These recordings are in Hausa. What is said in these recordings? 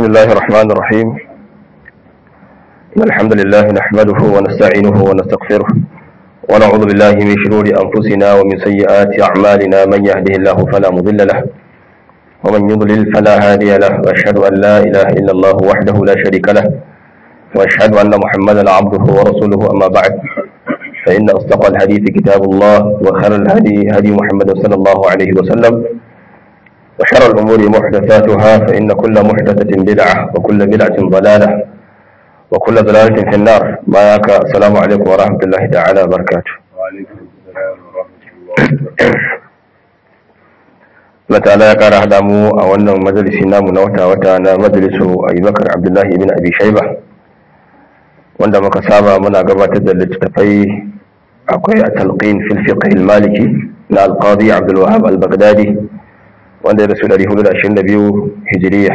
الله الرحمن الرحيم إن الحمد لله نحمده ونستعينه ونستغفره ونعوذ بالله من شرور أنفسنا ومن سيئات أعمالنا من يهده الله فلا مضل له ومن يضلل فلا هادي له وأشهد أن لا إله إلا الله وحده لا شريك له وأشهد أن محمدا عبده ورسوله أما بعد فإن أصدق الحديث كتاب الله وخير الهدي هدي محمد صلى الله عليه وسلم وشر الأمور محدثاتها فإن كل محدثة بدعة وكل بدعة ضلالة وكل ضلالة في النار بارك السلام عليكم ورحمة الله تعالى وبركاته وعليكم السلام ورحمة الله وبركاته Allah ta'ala ya kara hada mu a wannan majalisi namu na wata-wata na majalisu Abubakar Abdullahi ibn Abi Shaiba wanda muka saba muna gabatar da littattafai akwai a talqin fil fiqh al-maliki na al-qadi Abdul Wahhab al-Baghdadi wanda ya rasu 422 hijiriya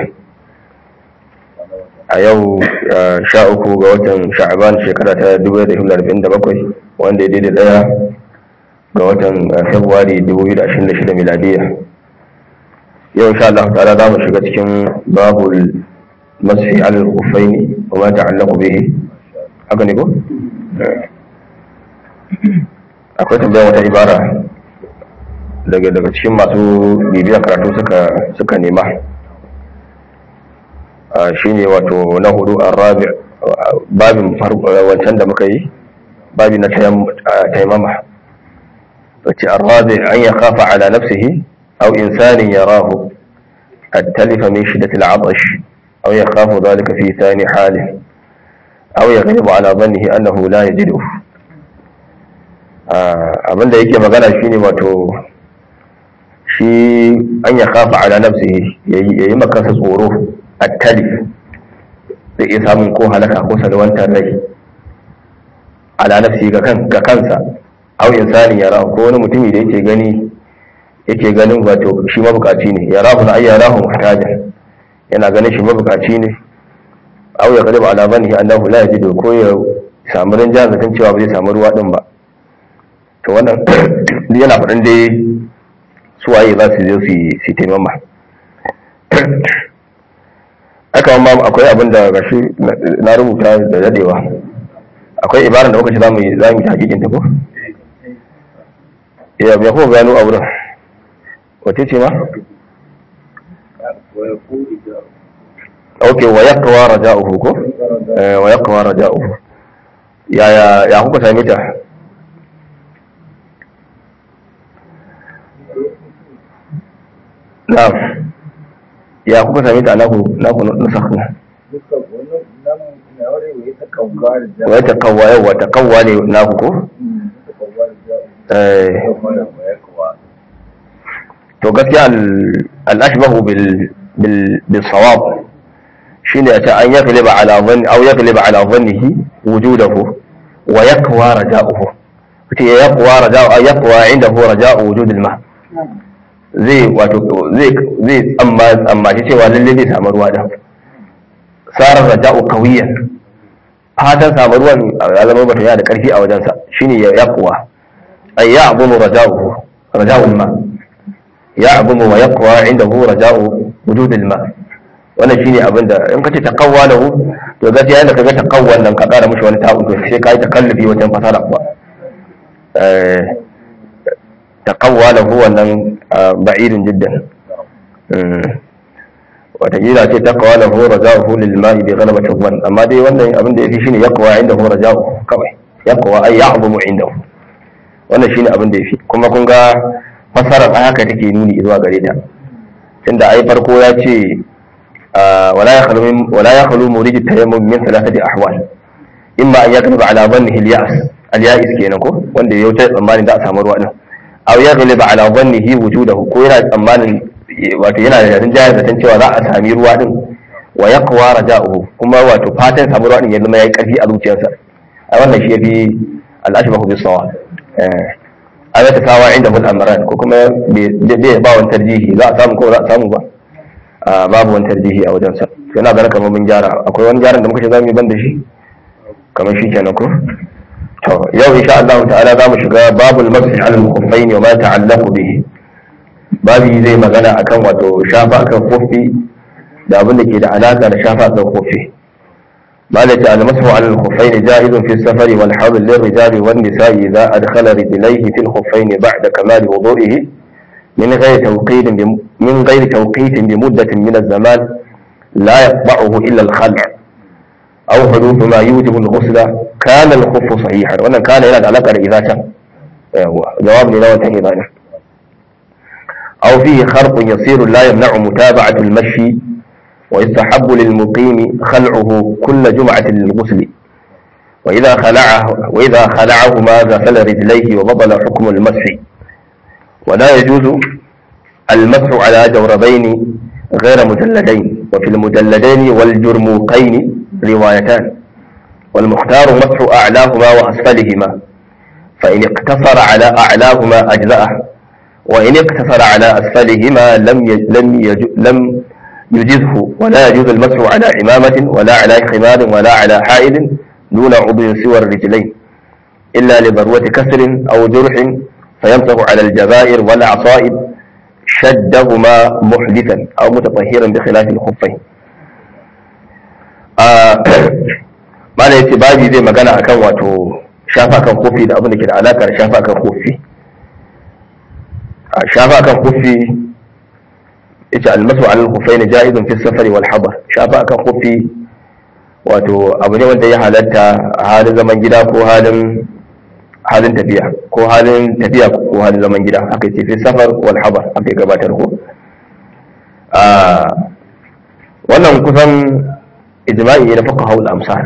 a yau sha uku ga watan sha'aban shekara ta 1947 wanda ya daidai daya ga watan februari 2026 miladiya yau sha Allah ta'ala za mu shiga cikin babul mashi alal kufaini wa ma ta'allaqu bihi haka ne ko akwai tambayar wata ibara daga daga cikin masu bibiya karatu suka suka nema shine wato na hudu arabi babin wancan da muka yi babi na taimama wace arabi an ya kafa ala nafsihi أو إنسان يراه التلف من شدة العطش أو يخاف ذلك في ثاني حاله أو يغلب على ظنه أنه لا يجده abin da yake magana shine wato shi an ya kafa ala nafsihi ya yi makansa tsoro a talif zai iya samun ko halaka ko salwantar rai ala nafsi ga kansa au insani yara ko wani mutumi da yake gani yake ganin wato shi mabukaci ne ya rahu na ayyara hu muhtajan yana ganin shi mabukaci ne aw ya galiba ala banihi annahu la yajidu ko ya samu rinjan zaton cewa ba zai samu ruwa din ba to wannan yana faɗin dai suwaye za su zo su su taimama aka ma akwai abin da gashi na rubuta da dadewa akwai ibaran da muka ce za mu yi za mu yi hakikin ta ko ya ya ko gano a wurin wace ce ma? ok wa ya kawo raja'uhu ko? wa ya kawo raja'uhu ya ya kuka sami ta? na'am ya kuka sami ta naku naku nusakhu wa ta kawwa yawa ta kawwa ne naku ko? eh to gaskiya al'ashbahu bil sawab shine a ce an yagliba ala dhanni aw yagliba ala dhannihi wujudahu wa yaqwa raja'uhu kace ya yaqwa raja'u ay yaqwa indahu raja'u wujud al-ma zai wato zai zai amma amma ce cewa lalle zai samu ruwa da sarar raja'u qawiyan fatan samu ruwan alamar bata yana da karfi a wajensa shine ya yaqwa ay ya'budu raja'uhu raja'u al-ma يعظم ويقوى عنده رجاء وجود الماء wannan shine abin da in kace taqawwa lahu to gaskiya yanda kaga taqawwa nan ka kara mishi wani ta'un to sai kai takallubi wajen fasara kuwa eh taqawwa lahu wannan ba'idun jiddan wata kila ce taqwa lahu raja'uhu lil ma'i bi ghalabati dhann amma dai wannan abin da yafi shine yaqwa indahu raja'uhu kawai yaqwa ay ya'zumu indahu wannan shine abin da yafi kuma kun ga fasarar a haka take nuni zuwa gare ta tunda ai farko ya ce wala ya khalu wala ya khalu murid tayammum min thalathati ahwal imma an yaghliba ala dhannihi al-ya'as al-ya'is kenan ko wanda ya wuce tsammanin da a samu ruwa din aw yaghliba ala dhannihi wujudahu ko yana tsammanin wato yana da jin jayar zaton cewa za a sami ruwa din wa yaqwa raja'uhu kuma wato fatan samu ruwa din ya zama yayi karfi a zuciyarsa ai wannan shi yafi al-ashbahu bis-sawab a ta kawa inda mul amran ko kuma bai ba wani tarjihi za a samu ko za a samu ba babu wani tarjihi a wajensa yana ganin kamar mun gyara akwai wani gyaran da muka ce za mu yi ban da shi kamar shi kenan ko to yau insha Allah ta'ala za mu shiga babul masih al khuffain wa ma ta'allaqu bihi babi zai magana akan wato shafa akan kofi da abin da ke da alaka da shafa kan kofi malaka al-masu ala al-khuffayn jaizun fi safari wal hadr lirrijali wan nisa'i idza adkhala rijlayhi fi al-khuffayn ba'da kamal wudu'ihi min ghayri tawqit min ghayri tawqit bi muddatin min az-zaman la yaqba'uhu illa al-khala' aw huduth ma yujibu al-ghusla kana al-khuffu sahihan wannan kana yana da alaka da idza can jawab ne na wannan idza ne أو فيه خرق يصير لا يمنع متابعة المشي ويستحب للمقيم خلعه كل جمعة للغسل وإذا خلعه وإذا خلعهما غسل رجليه وبطل حكم المسح ولا يجوز المسح على جوربين غير مجلدين وفي المجلدين والجرموقين روايتان والمختار مسح أعلاهما وأسفلهما فإن اقتصر على أعلاهما أجزأه وإن اقتصر على أسفلهما لم لم لم يجزه ولا يجوز المسح على عمامة ولا على خمار ولا على حائل دون عضو سوى الرجلين إلا لضرورة كسر أو جرح فيمسح على الجبائر والعصائب شدهما محدثا أو متطهرا بخلاف الخفين ما لا يتباجي زي ما كان أكن واتو شافا كان خفي da abin da ke da alaka da shafa kan kofi shafa kan kofi ita almasu alal khuffaini ja'izun fi safari wal hadar shafa kan kofi wato abu ne wanda ya halatta a halin zaman gida ko halin halin tafiya ko halin tafiya ko halin zaman gida aka ce fi safar wal hadar aka gabatar ko a wannan kusan ijma'i ne na fuqaha al amsar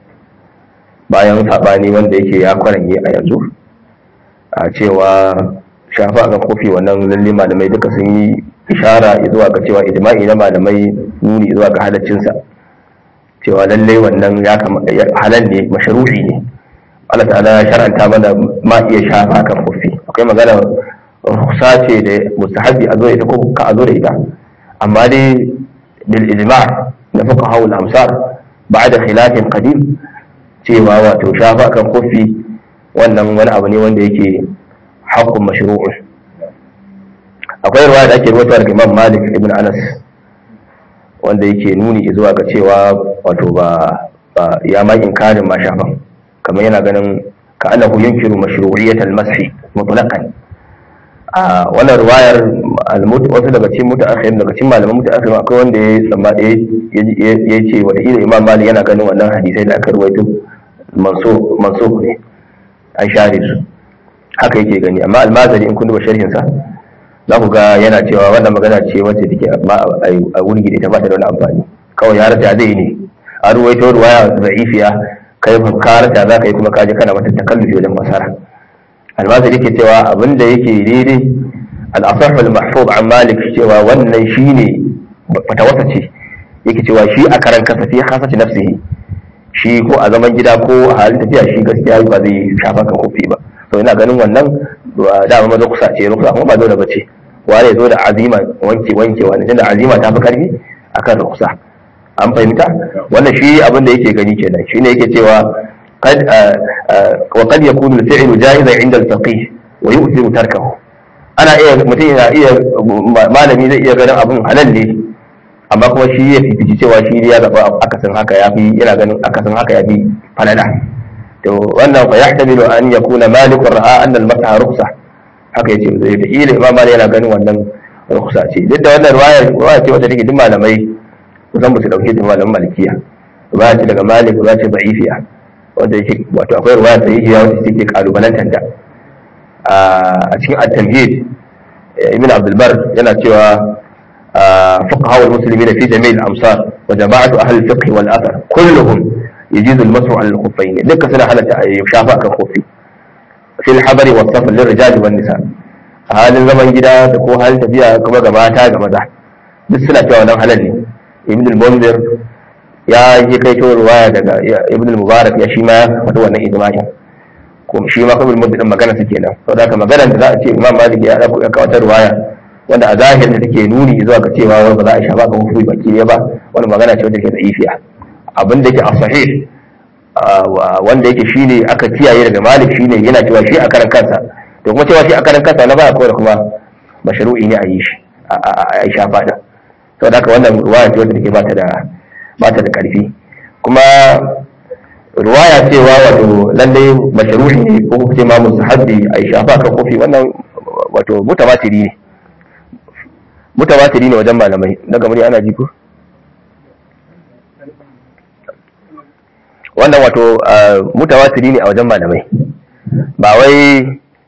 bayan sabani wanda yake ya kwaranye a yanzu a cewa shafa ga kofi wannan lalle malamai duka sun yi ishara zuwa ga cewa ijma'i na malamai nuni zuwa ga halaccinsa cewa lalle wannan ya halal ne mashru'i ne Allah ta'ala ya shar'anta mana ma iya shafa kan kofi akwai magana rukhsa ce da mustahabi a zo da ita ko ka a zo da ita amma dai bil ijma' na fuqaha al amsar ba'da khilafin qadim cewa wato shafa kan kofi wannan wani abu ne wanda yake haƙƙun mashru'un akwai ruwa da ake rubuta daga Imam Malik ibn Anas wanda yake nuni zuwa ga cewa wato ba ya ma inkarin ma shafan kamar yana ganin ka annahu yunkiru mashru'iyyat al-mashi mutlaqan a wannan ruwayar wasu daga cikin mutaakhirin daga cikin malaman mutaakhirin akwai wanda ya tsamba ya ce wata ila Imam Malik yana ganin wannan hadisai da aka ruwaito manso manso ne an share su haka yake gani amma almazari in kun duba sharhin sa za ku ga yana cewa wannan magana ce wacce take a wurgi da ita ba ta da wani amfani kawai ya rata zai ne a ruwaito ruwaya za'ifiya kai ka rata za ka yi kuma kaji kana mata takallufi wajen masara almazari ke cewa abin da yake daidai al-asah al-mahfuz an malik cewa wannan shine fatawasa ce yake cewa shi a karan kasa fi khasati nafsihi shi ko a zaman gida ko a halin tafiya shi gaskiya ba zai shafa kan kofi ba to ina ganin wannan dama maza kusa ce rukusa kuma ba dole bace ware zo da azima wanke wanke wani tunda azima ta fi karfi akan rukusa an fahimta wannan shi abin da yake gani kenan shine yake cewa qad wa qad yakunu al-fi'lu jahizan 'inda al-faqih wa yu'thiru tarkahu ana iya mutum yana iya malami zai iya ganin abin halal ne amma kuma shi ya fifici cewa shi ya zaba akasin haka ya fi yana ganin akasin haka ya fi falala to wannan fa yahtamilu an yakuna malikun ra'a anna al-mas'a rukhsa haka yace zai da ila imam malik yana ganin wannan rukhsa ce duk da wannan riwaya riwaya ce wacce take duk malamai kusan ba su dauke da malaman malikiya riwaya ce daga malik riwaya ce da'ifiya wanda yake wato akwai riwaya sahihiya wacce take kalubalantar da a cikin at-tamhid ibn abdul bar yana cewa فقهاء المسلمين في جميع الأمصار وجماعة أهل الفقه والأثر كلهم يجيز المسح على الخفين لك سنة على شافاء كالخفي في الحضر والسفر للرجال والنساء هذا الزمن جدا تكون هل تبيع كما جماعة كما ده بس سنة جوانا هلني ابن المنذر ya yi kai to ruwaya daga ibn al-mubarak ya shi ma ya faɗi wannan ijma'i kuma shi ma kuma muddin magana su kenan saboda haka magana da za a ce imam malik ya dauko ya kawo ruwaya wanda a zahirin da take nuni zuwa ga cewa ba za a shafa ga hukumi baki ne ba wani magana ce wanda ke da'ifiya abin da yake a sahih wanda yake shine aka kiyaye daga malik shine yana cewa shi a karan kansa to kuma cewa shi a karan kansa na baya kawai da kuma mashru'i ne a yi shi a shafa da saboda haka wannan ruwaya ce wanda take ba ta da ba ta da karfi kuma ruwaya cewa wato lallai mashruhi ne ko kuma ce ma musahabi a shafa kan kofi wannan wato mutawatiri ne mutawatiri ne wajen malamai daga murya ana ji ko wannan wato mutawatiri ne a wajen malamai ba wai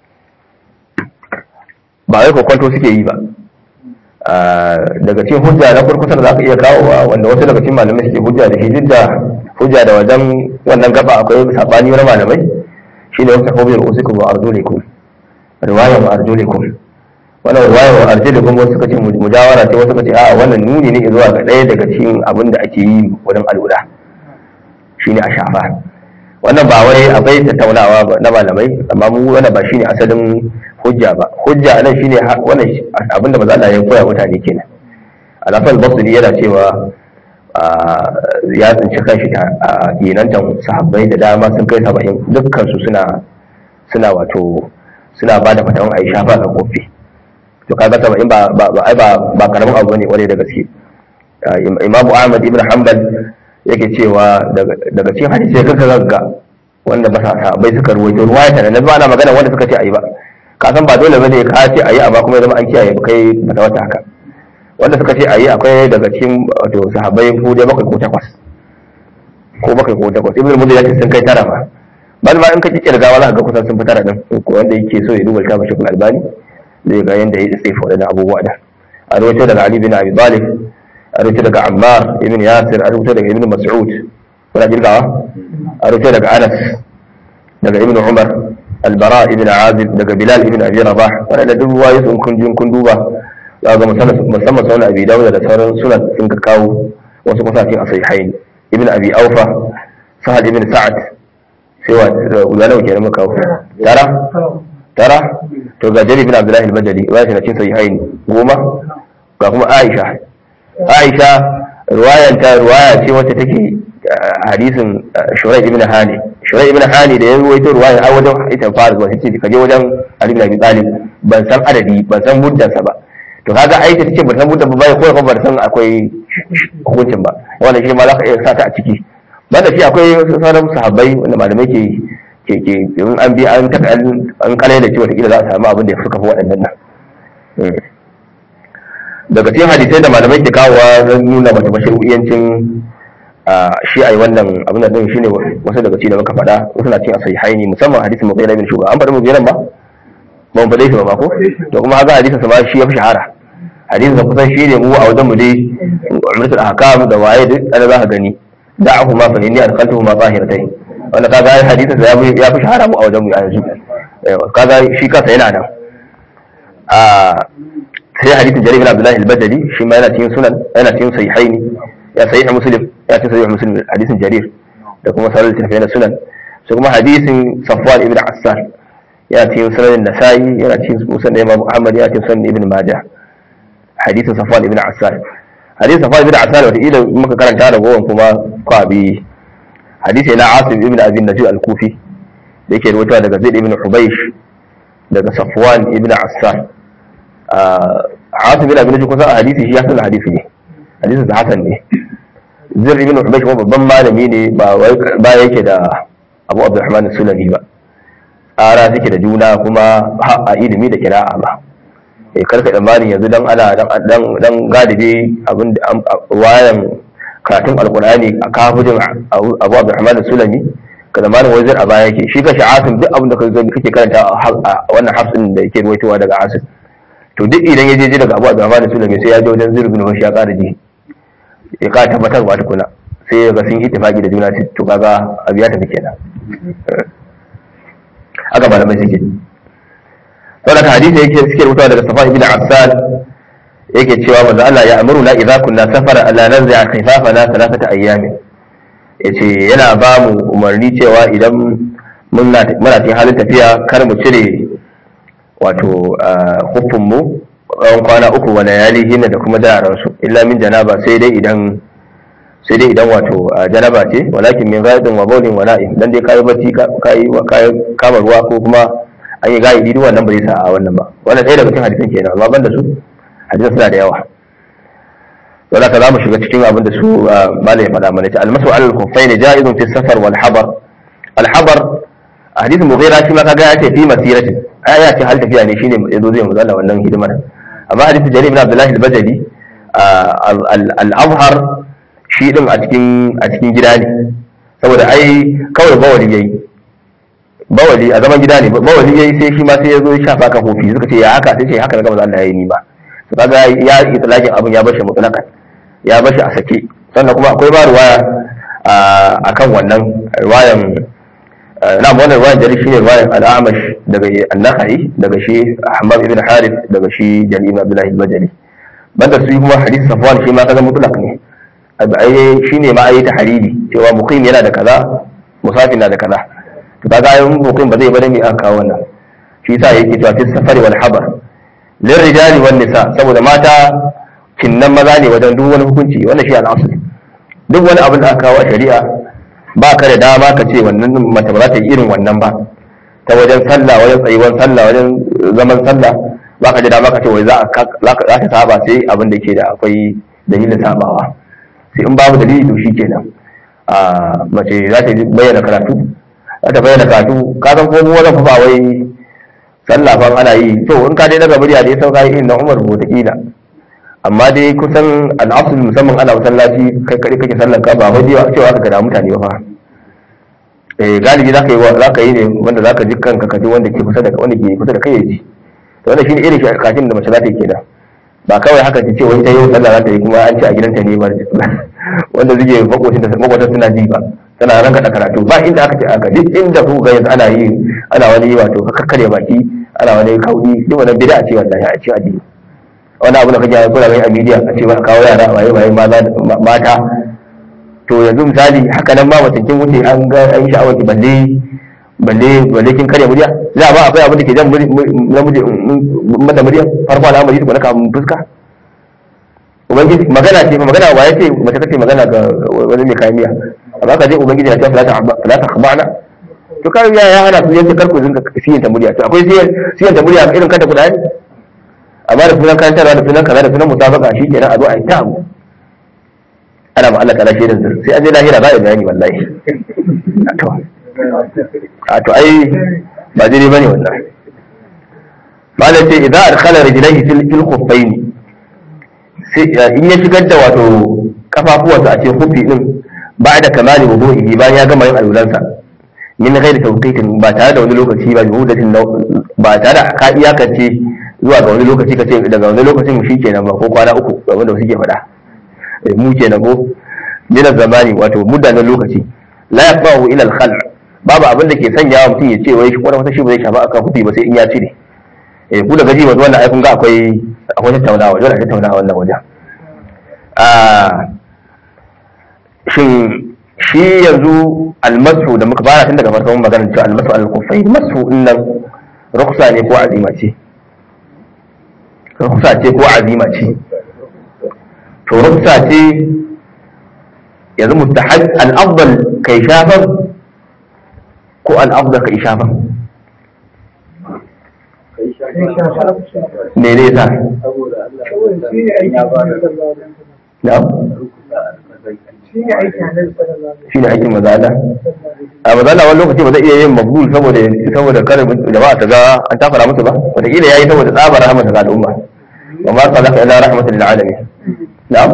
ba wai kokwanto suke yi ba daga cikin hujja na kurkusa da za ka iya kawowa wanda wasu daga cikin malamai suke hujja da shi duk da hujja da wajen wannan gaba akwai sabani wani malamai shi ne wasu hujjar wasu kuma arzulikum riwaya wa arzulikum wannan riwaya wa arzulikum wasu suka ce mujawara ce wasu suka ce a wannan nuni ne zuwa ga ɗaya daga cikin abin da ake yi wajen al'ula shine a shafa wannan ba wai akwai tattaunawa na malamai amma mu wannan ba shine asalin hujja ba hujja anan shine wannan abin da maza Allah ya koya mutane kenan alafal basri yana cewa ya tsinci kanshi a ginantan sahabbai da dama sun kai saba'in dukkan su suna suna wato suna ba da fatawan a yi shafa ga kofi to kaga saba'in ba ba ba ba karamin abu bane kwarai da gaske imamu ahmad ibn hanbal yake cewa daga cikin hadisi ya kanka gagga wanda ba sa bai suka ruwaito ruwaya ta nan ba na magana wanda suka ce ayi ba ka san ba dole bane ka ce ayi amma kuma ya zama an kiyaye kai mata wata haka wanda suka ce ayi akwai daga cikin wato sahabbai ko dai bakwai ko takwas ko bakwai ko takwas ibnu mudir ya ce sun kai tara ma bal ma in ka kirga wala ga kusan sun fi tara din ko wanda yake so ya duba littafin shekul albani zai ga yanda ya tsefa wadannan abubuwa da a rawaito daga ali bin abi talib a rubuta daga Ammar ibn Yasir a rubuta daga Ibn Mas'ud kuna jirgawa a rubuta daga Anas daga Ibn Umar Al-Bara ibn Azib daga Bilal ibn Abi Rabah wannan da duk ruwaye sun kun jin kun duba za ga musamman sunan Abi Dawud da sauran sunan sun ka kawo wasu kusacin a sahihain Ibn Abi Aufa Sahal ibn Sa'ad sai wa ulama kenan muka kawo tara tara to ga Jari ibn Abdullah al-Bajali wa shi na cin sahihain goma ga kuma Aisha Aisha ruwayanta ruwaya ce wacce take hadisin Shurai ibn Hani Shurai ibn Hani da ya ruwaito ruwaya a wajen ita fara zuwa sai ka je wajen Ali ibn Abi Talib ban san adadi ban san muddansa ba to kaga Aisha tace ban san muddan ba bai ko ba ban san akwai hukuncin ba wannan shi ma za ka iya sa ta a ciki banda shi akwai sauran sahabbai wanda malamai ke ke ke in an bi an taka an kalai da cewa kila za a samu abin da ya fuka fi waɗannan nan daga cikin hadisai da malamai ke kawowa don nuna mata mashru'iyancin shi a yi wannan abin da din shine wasu daga cikin da muka faɗa wasu na cikin sahihaini musamman hadisin mughira bin shuba an faɗi mughira ba ba mu faɗe shi ba ko to kuma haka hadisin sa ma shi ya fi shahara hadisin sa kusan shi ne mu a wajen mu dai umratul ahkam da waye duk ana za ka gani da'ahu ma fa inni adkhaltuhu ma zahiratai wanda kaga hadisin sa ya fi shahara mu a wajen mu yanzu kaga shi kansa yana nan a sai hadisin jarir bin abdullahi al-bajali shi ma yana cikin sunan yana cikin sahihaini ya sahih muslim ya cikin sahih muslim hadisin jarir da kuma sauran littafai na sunan sai kuma hadisin safwan ibn assar yana cikin sunan nasa'i yana cikin musnad imam ahmad yana cikin sunan ibn majah hadisin safwan ibn assar hadisin safwan ibn assar wata ila muka karanta da gowan kuma kwabi hadisi na asim ibn abi najib al-kufi da yake rubuta daga zaid ibn hubaysh daga safwan ibn assar Asim bin Abin kusa a hadisi shi ya san hadisi ne hadisin sa hasan ne Zir ibn Ubaysh kuma babban malami ne ba wai ba yake da Abu Abdurrahman Sulami ba tsara suke da juna kuma a ilimi da kira'a ba eh karka tsammanin yanzu dan ana dan dan galibi abin wayan karatun alqur'ani a kafujin Abu Abdurrahman Sulami ka zamanin wazir a baya yake shi ka Asim duk abin da kake karanta a wannan hafsin da yake ruwaitowa daga Asim to duk idan ya je ji daga abu a zama da sulami sai ya je wajen zirbin wasu ya ƙara ji ya ƙara tabbatarwa tukuna sai ya ga sun yi tafaki da juna to kaga abu ya tafi kenan haka malamai suke saboda hadisi yake suke rubutawa daga safa ibn affan yake cewa manzo Allah ya amuru na idza kunna safara alla nanzi'a khifafana thalathata ayyamin yace yana ba mu umarni cewa idan muna cikin halin tafiya kar mu cire wato hukunmu tsawon kwana uku wa layali hinna da kuma su illa min janaba sai dai idan sai dai idan wato janaba ce walakin min ghaidin wa bawlin wa na'im dan dai kai bacci kai kai kama ruwa ko kuma an yi gaidi duk wannan ba zai sa a wannan ba wannan ɗaya daga cikin hadisin kenan amma banda su hadisan suna da yawa to da za mu shiga cikin abin da su malai faɗa mana ta almasu alal khuffain ja'izun fi safar wal habar al habar hadithin mughira shi ma kaga ya ce fi masirati ai ya ce hal tafiya ne shine yazo zai muzalla wannan hidimar amma hadithin jarir ibn abdullah al-bajali al azhar shi din a cikin a cikin gida ne saboda ai kawai bawali yayi bawali a zaman gida ne bawali yayi sai shi ma sai ya zo ya shafa kan kofi suka ce ya haka sai ce haka na gama Allah yayi ni ba to kaga ya itlaqin abin ya bashi mutlaqan ya bashi a sake sannan kuma akwai ba ruwaya akan wannan ruwayan na wannan ruwayan jari shine ruwayan al-Amash daga an-Nakhai daga shi Ahmad ibn Harith daga shi Jalil ibn Abdullah al-Bajali banda su kuma hadith Safwan shi ma kaga mutlaq ne ai shine ma ayi tahriri cewa muqim yana da kaza musafir na da kaza to kaga ayin muqim ba zai bada mi aka kawo wannan shi yasa yake cewa fi safari wal habar lil rijali wan nisa saboda mata kinnan maza ne wajen duk wani hukunci wannan shi al-asl duk wani abin da aka kawo a shari'a ba ka da dama ka ce wannan mace ba za ta yi irin wannan ba ta wajen sallah wajen tsayuwar sallah wajen zaman sallah ba ka da dama ka ce wai za ta saba sai abin da ke da akwai dalilin sabawa sai in babu dalili to shi kenan a mace za ta bayyana karatu za ta bayyana karatu ka san ko mu wajen ba wai sallah fa ana yi to in ka dai daga murya dai sauka yi na Umar wataƙila amma dai kusan al'asul musamman ana masallaci kai kare kake sallar ka ba wai cewa aka gada mutane ba fa eh galibi zaka yi zaka yi ne wanda zaka ji kanka kaji wanda ke kusa da wanda ke kusa da kai yaji to wannan shine irin kashin da mace za ta yi kenan ba kawai haka ta ce wai ta yi sallah za ta yi kuma an ce a gidanta ne ba wanda zuke makotin da makotan suna ji ba tana ranka da karatu ba inda aka ce aka duk inda ku ga yanzu ana yi ana wani wato kakkare baki ana wani kaudi duk wannan bid'a ce wallahi a ce addini wani abu da kake yi kuna gani a media a ce ba kawo yara waye waye mata to yanzu misali haka nan ma mutum kin wuce an ga an sha'awar ki balle balle balle kin karya murya za ba akwai abin da ke jan namiji mata murya farko al'amari da ka mun fuska ubangiji magana ce fa magana waye ce mace kace magana ga wani mai kayan miya amma ka je ubangiji ya ce fala ta khabana to kai ya ya hana su yace karku zinka siyan ta murya to akwai siyan siyan ta murya irin kanta kudai amma da sunan karantarwa da sunan kaza da sunan musabaka shi kenan a zo a yi ta abu ana ma Allah kana shirin sir sai an je lahira za a yi bayani wallahi a to ai ba daidai bane wannan mala ce idan adkhala rijlaihi fil fil khuffain sai in ya shigar da wato kafafuwansa a cikin khuffi din ba da kamali wudu'i bayan ya gama yin alulansa min ghairi tawqitin ba tare da wani lokaci ba juhudatin ba tare da ka iyakance zuwa ga wani lokaci ka ce daga wani lokacin shi kenan ba ko kwana uku ga wanda suke faɗa mu kenan ko min zamani wato muddanin lokaci la yaqahu ila al-khalq babu abin da ke sanya mutum ya ce wai shi kwata wata shi ba zai shafa akan kuɗi ba sai in ya cire eh ku da gaji wato wannan ai kun ga akwai akwai tattaunawa dole a tattaunawa wannan wajen a shin shi yanzu almasu da muka fara tun daga farkon maganar cewa almasu al-kufai masu nan ruksa ne ko azima ce ruksa ce ko azima ce to ruksa ce yanzu mustahab al-afdal kai shafan ko al-afdal kai shafan me ne sa na'am shi ne aikin mazala a mazala wani lokaci ba zai iya yin mabul saboda saboda kare jama'a ta ga an takura musu ba wataƙila ya yi saboda tsabar rahmata ga al'umma wa ma sa laka ila rahmatan lil alamin na'am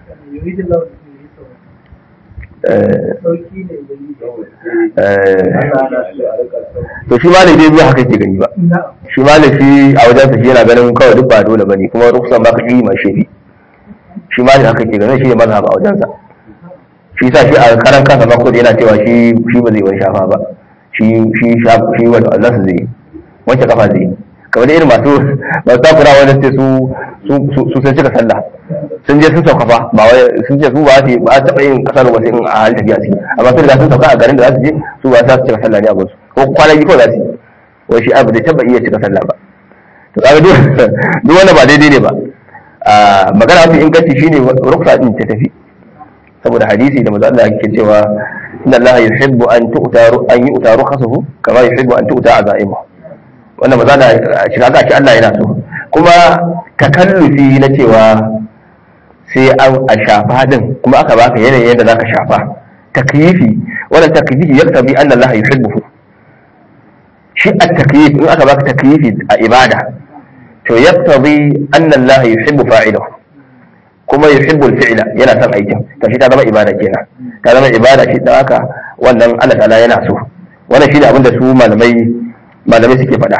to shi malam dai biya haka ke gani ba shi malam shi a wajen sa shi yana ganin kawai duk ba dole bane kuma ruksan ba ka yi ma shi shi malam haka ke ganin shi ne mazhab a wajen sa shi sa shi a karan kansa ba kudi yana cewa shi shi ba zai wani shafa ba shi shi shi wani Allah su zai wanke kafa zai kamar irin masu masu takura wanda ce su su sun cika sallah sun je sun sauka fa ba wai sun ce su ba su ba taɓa yin kasar ba sai in a halin tafiya suke amma sun riga sun sauka a garin da za su je su ba za su cika sallah ne a gunsu ko kwana biyu kawai za su yi wai shi abu zai taɓa iya cika sallah ba to kaga duk wanda ba daidai ne ba magana mafi inganci shine ruksa din ta tafi saboda hadisi da manzo Allah yake cewa inna Allah yuhibbu an tu'ta an yu'ta rukhasuhu kama yuhibbu an tu'ta azaimu wannan manzo Allah shiga ga shi Allah yana so kuma takallufi na cewa sai an a shafa din kuma aka baka yanayin yadda zaka shafa takyifi wannan takyifi yaktabi anna Allah yuhibbuhu shi at-takyif in aka baka takyifi a ibada to yaktabi anna Allah yuhibbu fa'ilahu kuma yuhibbu al-fi'la yana son aikin to shi ta zama ibada kenan ta zama ibada shi dan haka wannan Allah ta'ala yana so wannan shine abin da su malamai malamai suke faɗa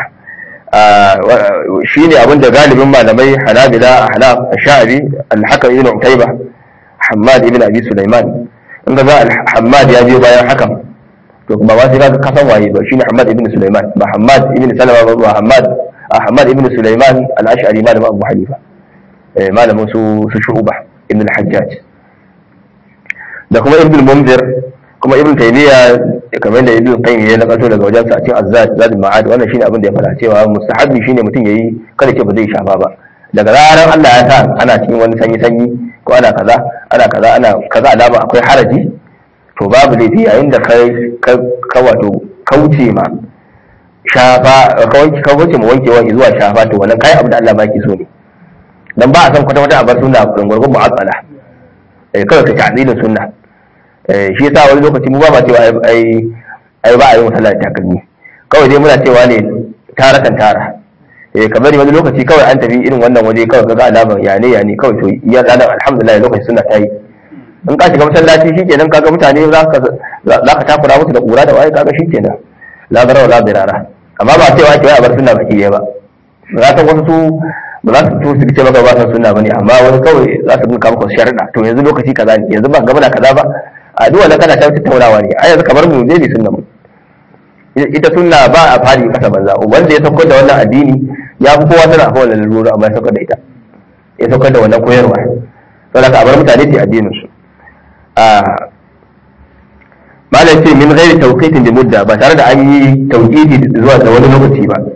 shine abin da galibin malamai Hanabila Ahnaf Sha'bi Al-Hakam ibn Utayba Hammad ibn Abi Sulaiman in ga za Hammad ya biyo bayan hakan to ba ba sai ka kasan waye ba shine Hammad ibn Sulaiman ba Hammad ibn Salama ba Hammad Ahmad ibn Sulaiman al-Ash'ari malamin Abu Hanifa eh malamin su su Shu'ba ibn al-Hajjaj da kuma ibn Munzir kuma ibn Taymiya kamar da ibn Qayyim ya nakato daga wajen sa a cikin Azzad Zadul Ma'ad wannan shine abin da ya fara cewa mustahabbi shine mutum yayi kada ce ba zai shafa ba daga ranar Allah ya sa ana cikin wani sanyi sanyi ko ana kaza ana kaza ana kaza alama akwai haraji to babu laifi yayin da kai ka wato kauce ma shafa ka wuce mu wankewa zuwa shafa to wannan kai abu da Allah baki so ne dan ba a san kwata kwata a bar sunna gurgurgun mu'azzala eh kawai ka ta'dilin sunna eh shi yasa wani lokaci mu ba ma cewa ai ai ba a yi musalla da takalmi kawai dai muna cewa ne tara kan tara eh kamar wani lokaci kawai an tafi irin wannan waje kawai kaga alamar ya ne ya ne kawai to iya ranar alhamdulillah lokaci sunna ta yi in ka shiga masallaci shikenan kaga mutane za ka za ka takura musu da kura da waye kaga shikenan la bara wala dirara amma ba cewa ke a bar sunna baki ba za ta wasu su ba za su to su ce maka ba san sunna bane amma wani kawai za su dinka maka sharuɗa to yanzu lokaci kaza ne yanzu ba gaba da kaza ba a duk wannan kana ta tattaunawa ne a yanzu kamar mu je bi sunna mu ita sunna ba a fari kasa banza wanda ya saukar da wannan addini ya fi kowa sana akwai wannan lalura amma ya saukar da ita ya saukar da wannan koyarwa saboda ka bar mutane su addinin su malam ce min gairi tauqitin da mudda ba tare da an yi tauqiti zuwa da wani lokaci ba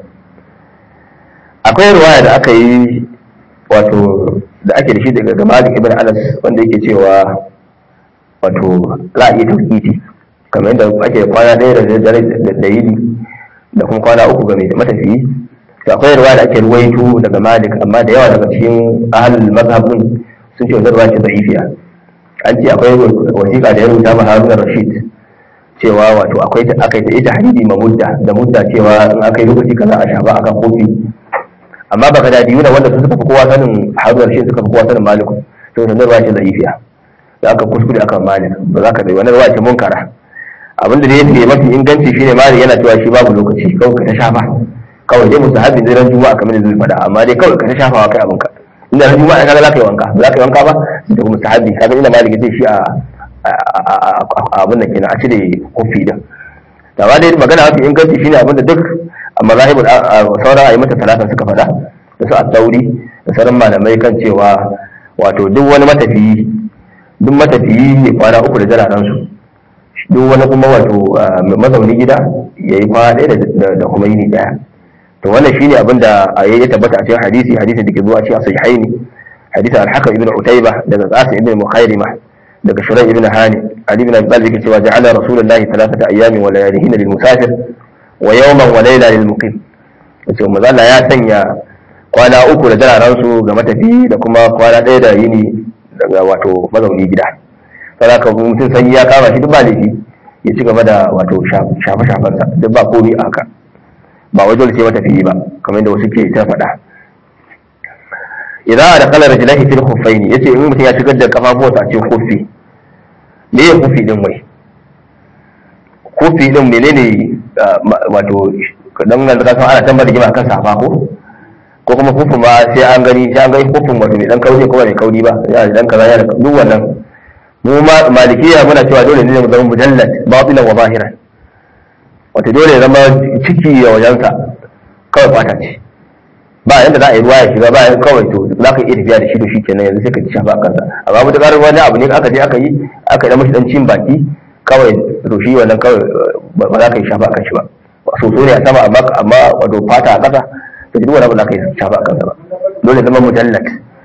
akwai ruwaya da aka yi wato da ake da shi daga Malik ibn Anas wanda yake cewa wato za a iya tauqiti kamar yadda ake kwana ɗaya da dare da yini da kuma kwana uku ga mai matafiyi to akwai ruwaya da ake ruwaito daga Malik amma da yawa daga cikin ahlul mazhabin sun ce wannan ruwaya ce da'ifiya an ce akwai wasiƙa da ya rubuta ma Haruna Rashid cewa wato akwai ta aka yi ta ita hadidi ma mudda da mudda cewa in aka yi lokaci kaza a shafa akan kofi amma baka da diyuna wanda su suka fi kowa sanin Haruna Rashid suka fi kowa sanin Malik to wannan ruwaya ce da'ifiya da aka kuskure akan Malik ba za ka bai wannan ruwaya ce munkara abinda da yake mafi inganci shine Malik yana cewa shi babu lokaci kawai ka ta shafa kawai dai musahabi ne ran juma'a kamar da zai faɗa amma dai kawai ka ta shafa kai abinka inda ran juma'a kaga za ka yi wanka ba za ka yi wanka ba da kuma sahabi kaga inda maliki zai shi a abin da kenan a cire kofi din da ba dai magana mafi inganci shine abin da duk a mazahibul sauran ayi mata talata suka faɗa da su at-tauri da sauran malamai kan cewa wato duk wani matafiyi duk matafiyi ne kwana uku da jiraran su duk wani kuma wato mazauni gida yayi kwana ɗaya da kuma yini ɗaya to wannan shine abin da ya tabbata a cikin hadisi hadisi da ke zuwa cikin sahihaini hadisi al-hakam ibn utayba daga qasim ibn mukhairima daga shurai ibn hani ali ibn abi talib yake cewa ja'ala rasulullahi thalathata ayyamin wa layalihin lil musafir wa yawman wa layla lil muqim yace manzo Allah ya sanya kwana uku da dararan su ga matafi da kuma kwana ɗaya da yini daga wato mazauni gida saboda mutum sanyi ya kama shi duk ba laifi ya ci gaba da wato shafe shafansa duk ba komai a haka ba wai dole sai mata fiye ba kamar yadda wasu ke ta faɗa idan da kalar rajulahi fil khuffaini yace in mutum ya shigar da kafafuwansa a cikin khuffi me ya khuffi din wai khuffi din menene wato dan nan ka san ana tambar rigima kan safa ko ko kuma khuffin ma sai an gani sai an gani khuffin wato mai dan kauri ko mai kauri ba ya dan kaza ya duk wannan mu ma malikiya muna cewa dole ne mu zama mujallad batilan wa zahiran wato dole ya zama ciki ya wajensa kawai fata ce ba yanda za a yi ruwa ya shiga ba kawai to za ka iya tafiya da shi to shi kenan yanzu sai ka ci shafa a kansa amma mutu ƙarar wani abu ne aka je aka yi aka yi mashi dan cin baki kawai to shi wannan kawai ba za ka yi shafa a kan shi ba soso ne a sama amma amma wato fata a ƙasa to duk wani abu za ka yi shafa a kansa ba dole zama mujallat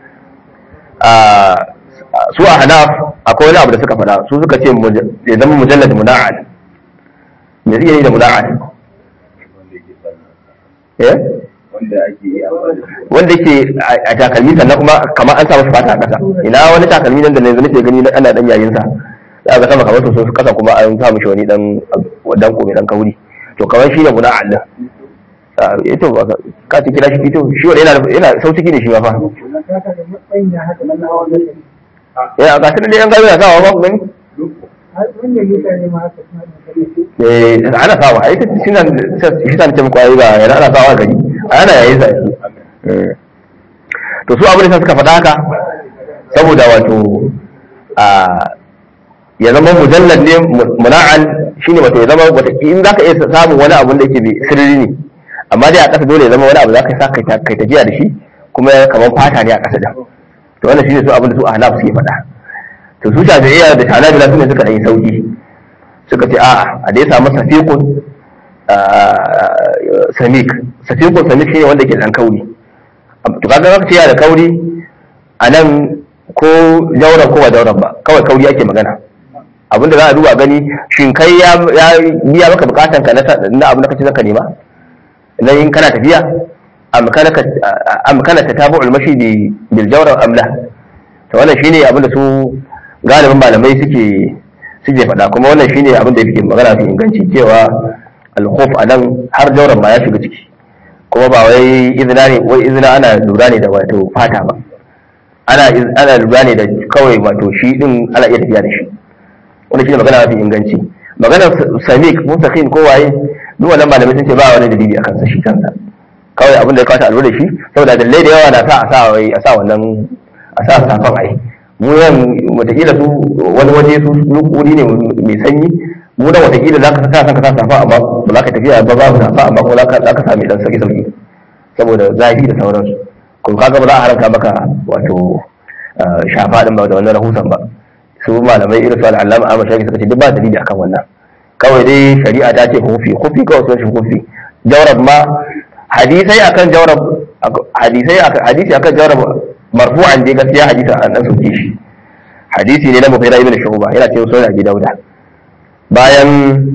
su a hanaf akwai wani abu da suka faɗa su suka ce ya zama mujallat muna'ad me zai yi da muna'ad eh wanda ake yi amfani da shi wanda ke a takalmi sannan kuma kamar an sa masa fata a ƙasa ina wani takalmi nan da yanzu nake gani na- ana dan yayin sa za ga sama kamar soso ƙasa kuma an sa mishi wani dan dan ko mai dan kauri to kamar shi ne guda Allah ito ba ka- ka ci kira shi ito shi wanda yana yana sauciki ne shi ma fa ya ga tun da yan gaza sawa ba ku gani eh ana sawa ai ta shi nan shi ta ce muku ai ba yana ana sawa gari ana yayin sa eh to su abin da suka faɗa haka saboda wato a ya zama mujallad ne muna'an shine wato ya zama wata in zaka iya samun wani abun da yake bi sirri ne amma dai a ƙasa dole ya zama wani abu zaka sa kai ta- kai tafiya da shi kuma kamar fata ne a ƙasa da to wannan shine su abin da su ahnaf suke faɗa to su shafi'iyya da hanabila su ne suka ɗan yi sauki suka ce a'a a dai samu safiqun samik safiqun samik shine wanda ke dan kauri to kaga zaka ce yana da kauri a nan ko jauran ko ba jauran ba kawai kauri ake magana abinda za a duba gani shin kai ya ya biya maka bukatan ka na sa- na abin da kace zaka nema nan in kana tafiya am kana ka am kana tatabu'ul mashi bi bil jawra am la to wannan shine abin da su galibin malamai suke suke faɗa kuma wannan shine abin da yake magana fi inganci cewa al-khuf anan har jawran ma ya shiga ciki kuma ba wai izina ne wai izina ana lura ne da wato fata ba ana iz- ana lura ne da kawai wato shi din ana iya tafiya da shi wanda shine magana mafi inganci maganar samik mustaqim ko waye duk wannan malamai sun ce ba wani dalili akan sa shi kansa kawai abin da ya kawata a lura da shi saboda dalilai da yawa na sa a sa wai a sa wannan a sa safan ai mu yan wataƙila su wani waje su wuri ne mai sanyi mu da wataƙila za ka sa san ka sa safa amma ba za ka tafiya ba babu safa amma kuma za ka za ka sami dan sauki sauki saboda zafi da sauransu kuma kaga ba za a haramta maka wato ah, shafa din ba da wannan rahusan ba su malamai irin su al'allama Ahmad Shafi suka ce duk ba dalili akan wannan kawai dai shari'a ta ce hufi hufi kawai sun shi hufi jawrab ma hadisai akan jawrab hadisai akan hadisi akan jawrab marfu'an dai gaskiya hadisi an dan soke shi hadisi ne na Mughira ibn Shu'ba yana cikin sunan Abi Dawud bayan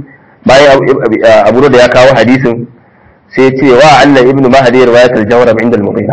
bayan Abu Dawud ya kawo hadisin sai ce wa anna ibn Mahdi riwayat al-jawrab inda al-Mughira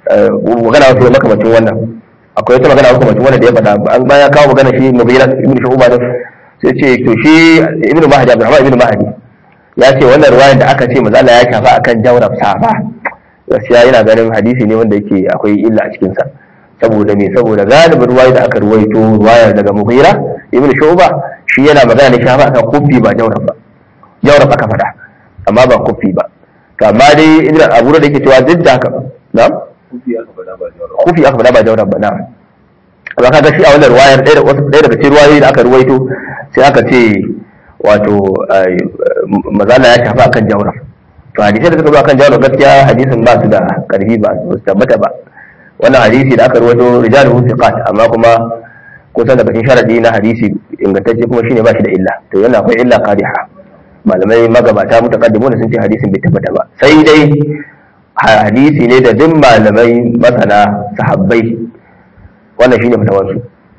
magana wasu makamacin wannan akwai wata magana makamacin wannan da ya faɗa an bayan kawo magana shi Mughira ibn Shu'ba da sai ce to shi ibn Mahdi Abdurrahman ibn Mahdi ya ce wannan riwayar da aka ce manzo Allah ya shafa akan jawrab safa gaskiya yana ganin hadisi ne wanda yake akwai illa a cikin sa saboda me saboda galibin ruwaya da aka ruwaito ruwayar daga Mughira ibn Shu'ba shi yana magana ne shafa akan kufi ba jawrab ba jawrab aka faɗa amma ba kufi ba to amma dai ibn Abu da yake cewa duk da haka na'am kufi aka faɗa ba jawar kufi aka faɗa ba jawrab ba na'am amma kaga shi a wannan ruwayar ɗaya da- wasu- ɗaya daga cikin ruwayoyi da aka ruwaito sai aka ce wato ai, mazala ya shafa akan jawrab to hadisai da suka zo akan jawrab gaskiya hadisin ba su da karfi ba su tabbata ba wannan hadisi da aka ruwaito rijaluhu thiqat amma kuma kusan daga cikin sharadi na hadisi ingantacce kuma shine ba shi da illa to yana akwai illa qadiha malamai magabata mutaqaddimu sun ce hadisin bai tabbata ba sai dai hadisi ne da duk malamai masana sahabbai wannan shine fatawarsu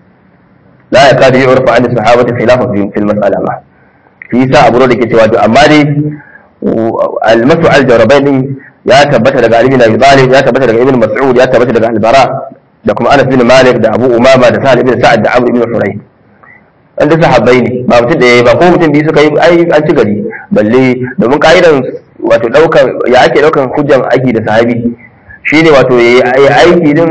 la yakadu yu'rafu an sahabati khilafan fi fil mas'ala ma fi sa abu da ke cewa to amma dai al-masu al-jarabain ya tabbata daga Ali bin Abi Talib ya tabbata daga Ibn Mas'ud ya tabbata daga Al-Bara da kuma Anas bin Malik da Abu Umama da Sa'ad bin Sa'ad da Amr ibn Hurayth an da sahabbai ne ba mutum da ba ko mutum biyu suka yi ai an ci gari balle domin ka'idan wato daukan ya ake daukan hujjan aiki da sahabi shine wato yayi aiki din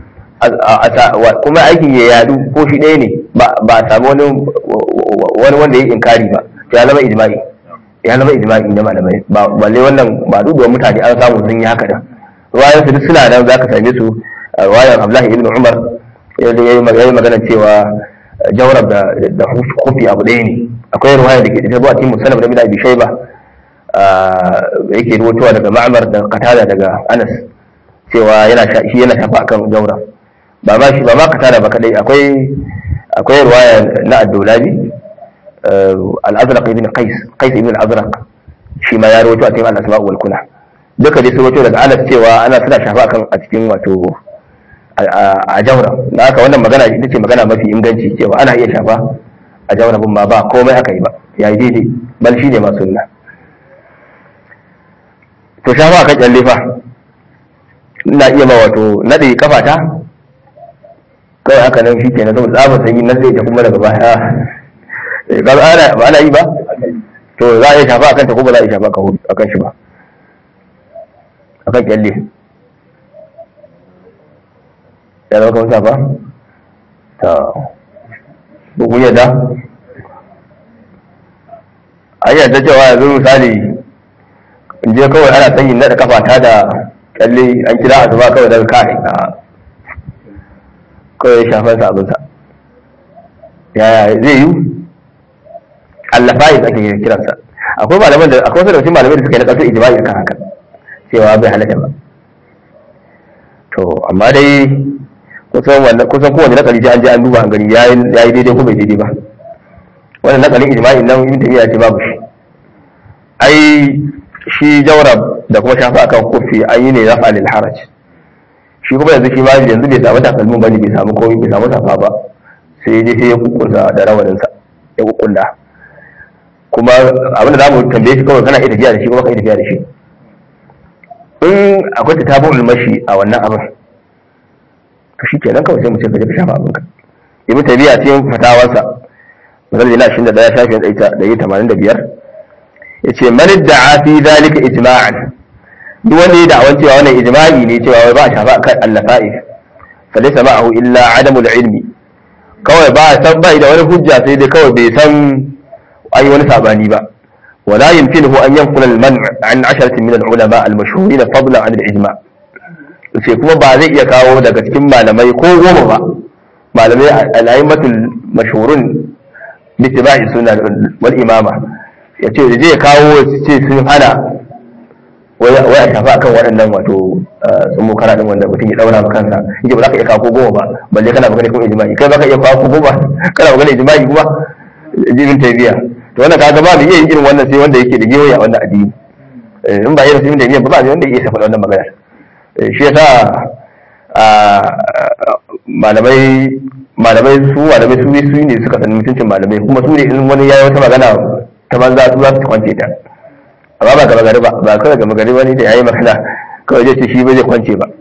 kuma aikin ya yadu ko shi ɗaya ne ba a samu wani wani wanda ya inkari ba to ya zama ijma'i ya zama ijma'i na malamai ba balle wannan ba duduwa mutane an samu sun yi haka da ruwayan su duk suna nan zaka same su a ruwayan Abdullahi ibn Umar yayi magana cewa jawrab da da kufi abu ɗaya ne akwai ruwaya da ke da tabbata cikin musannaf da Abi Shayba yake ruwatowa daga Ma'mar da Qatada daga Anas cewa yana shi yana shafa akan jawrab ba ma shi ba ma Qatada ba kadai akwai akwai ruwaya na Ad-Dulabi al-Azraq ibn Qais Qais ibn al-Azraq shi ma ya rawaito a cikin al-Asma wal Kuna duka dai sun rawaito daga Anas cewa ana suna shafa akan a cikin wato a jawra da haka wannan magana ita ce magana mafi inganci cewa ana iya shafa a jawra bin ma ba komai aka yi ba ya yi daidai bal shi ne ma sunna to shafa akan kyalle fa ina iya ma wato nade kafata kawai haka nan shi kenan saboda tsabar sanyi na zai ta kuma daga baya Eh, ba ana ba ana yi ba to za a iya shafa akan ta ko ba za a iya shafa akan shi ba akan kyalle ya zama kawai safa ta bugun yadda a yi yadda cewa yanzu misali in je kawai ana sanyin naɗa kafata da kyalle an kira a zuba kawai daga kai a kawai ya shafar sa abinsa yaya zai yi allafa yi ake kiransa akwai malaman da akwai wasu da cikin malamai da suka yi na ƙasar ijma'i akan haka cewa bai halatta ba to amma dai kusan wannan kusan kowane nakali sai an je an duba an gani yayi yayi daidai ko bai daidai ba wannan nakalin ijma'i nan ibn tabiya ce babu shi ai shi jawrab da kuma shafa akan kofi an yi ne rafa lil haraj shi kuma yanzu shi ma yanzu bai samu takalmin bane bai samu komai bai samu safa ba sai dai sai ya kukunsa da rawanin sa ya kukunta kuma abin da zamu tambaye shi kawai kana iya tafiya da shi kuma ka iya tafiya da shi in akwai ta tabun mashi a wannan abin to shi kenan kawai sai mu ce ka je ka shafa abinka ibn tabiya cikin fatawarsa misali na 21 shafin da yi 85 yace man da'a fi zalika ijma'an duk wanda ya da'awan cewa wannan ijma'i ne cewa wai ba a shafa kan allafa'i fa laysa ma'ahu illa adamul ilmi kawai ba san bai da wani hujja sai dai kawai bai san ai wani sabani ba ولا يمكنه أن ينقل المنع عن عشرة من العلماء المشهورين فضلا عن الإجماع sai kuma ba zai iya kawo daga cikin malamai ko goma ba malamai al'aimatul mashhurun bittiba'i sunna wal imama ya ce da zai kawo ce sun hana wai a shafa akan waɗannan wato sun mu kara din wanda mutum ya daura ma kansa yake ba za ka iya kawo ko goma ba balle kana magana kuma ijma'i kai ba ka iya kawo ko goma kana magana ijma'i kuma jibin taybiya to wannan kaga ba mu iya yin irin wannan sai wanda yake da gewaye a wannan addini in ba irin sai da ba ba wanda yake shafa wannan magana shi yasa malamai malamai su malamai su su ne suka san mutuncin malamai kuma su ne in wani yayi wata magana ta banza su za su kwance ta amma ba gaba gari ba ba kawai gaba gari wani da yayi magana kawai zai ce shi ba zai kwance ba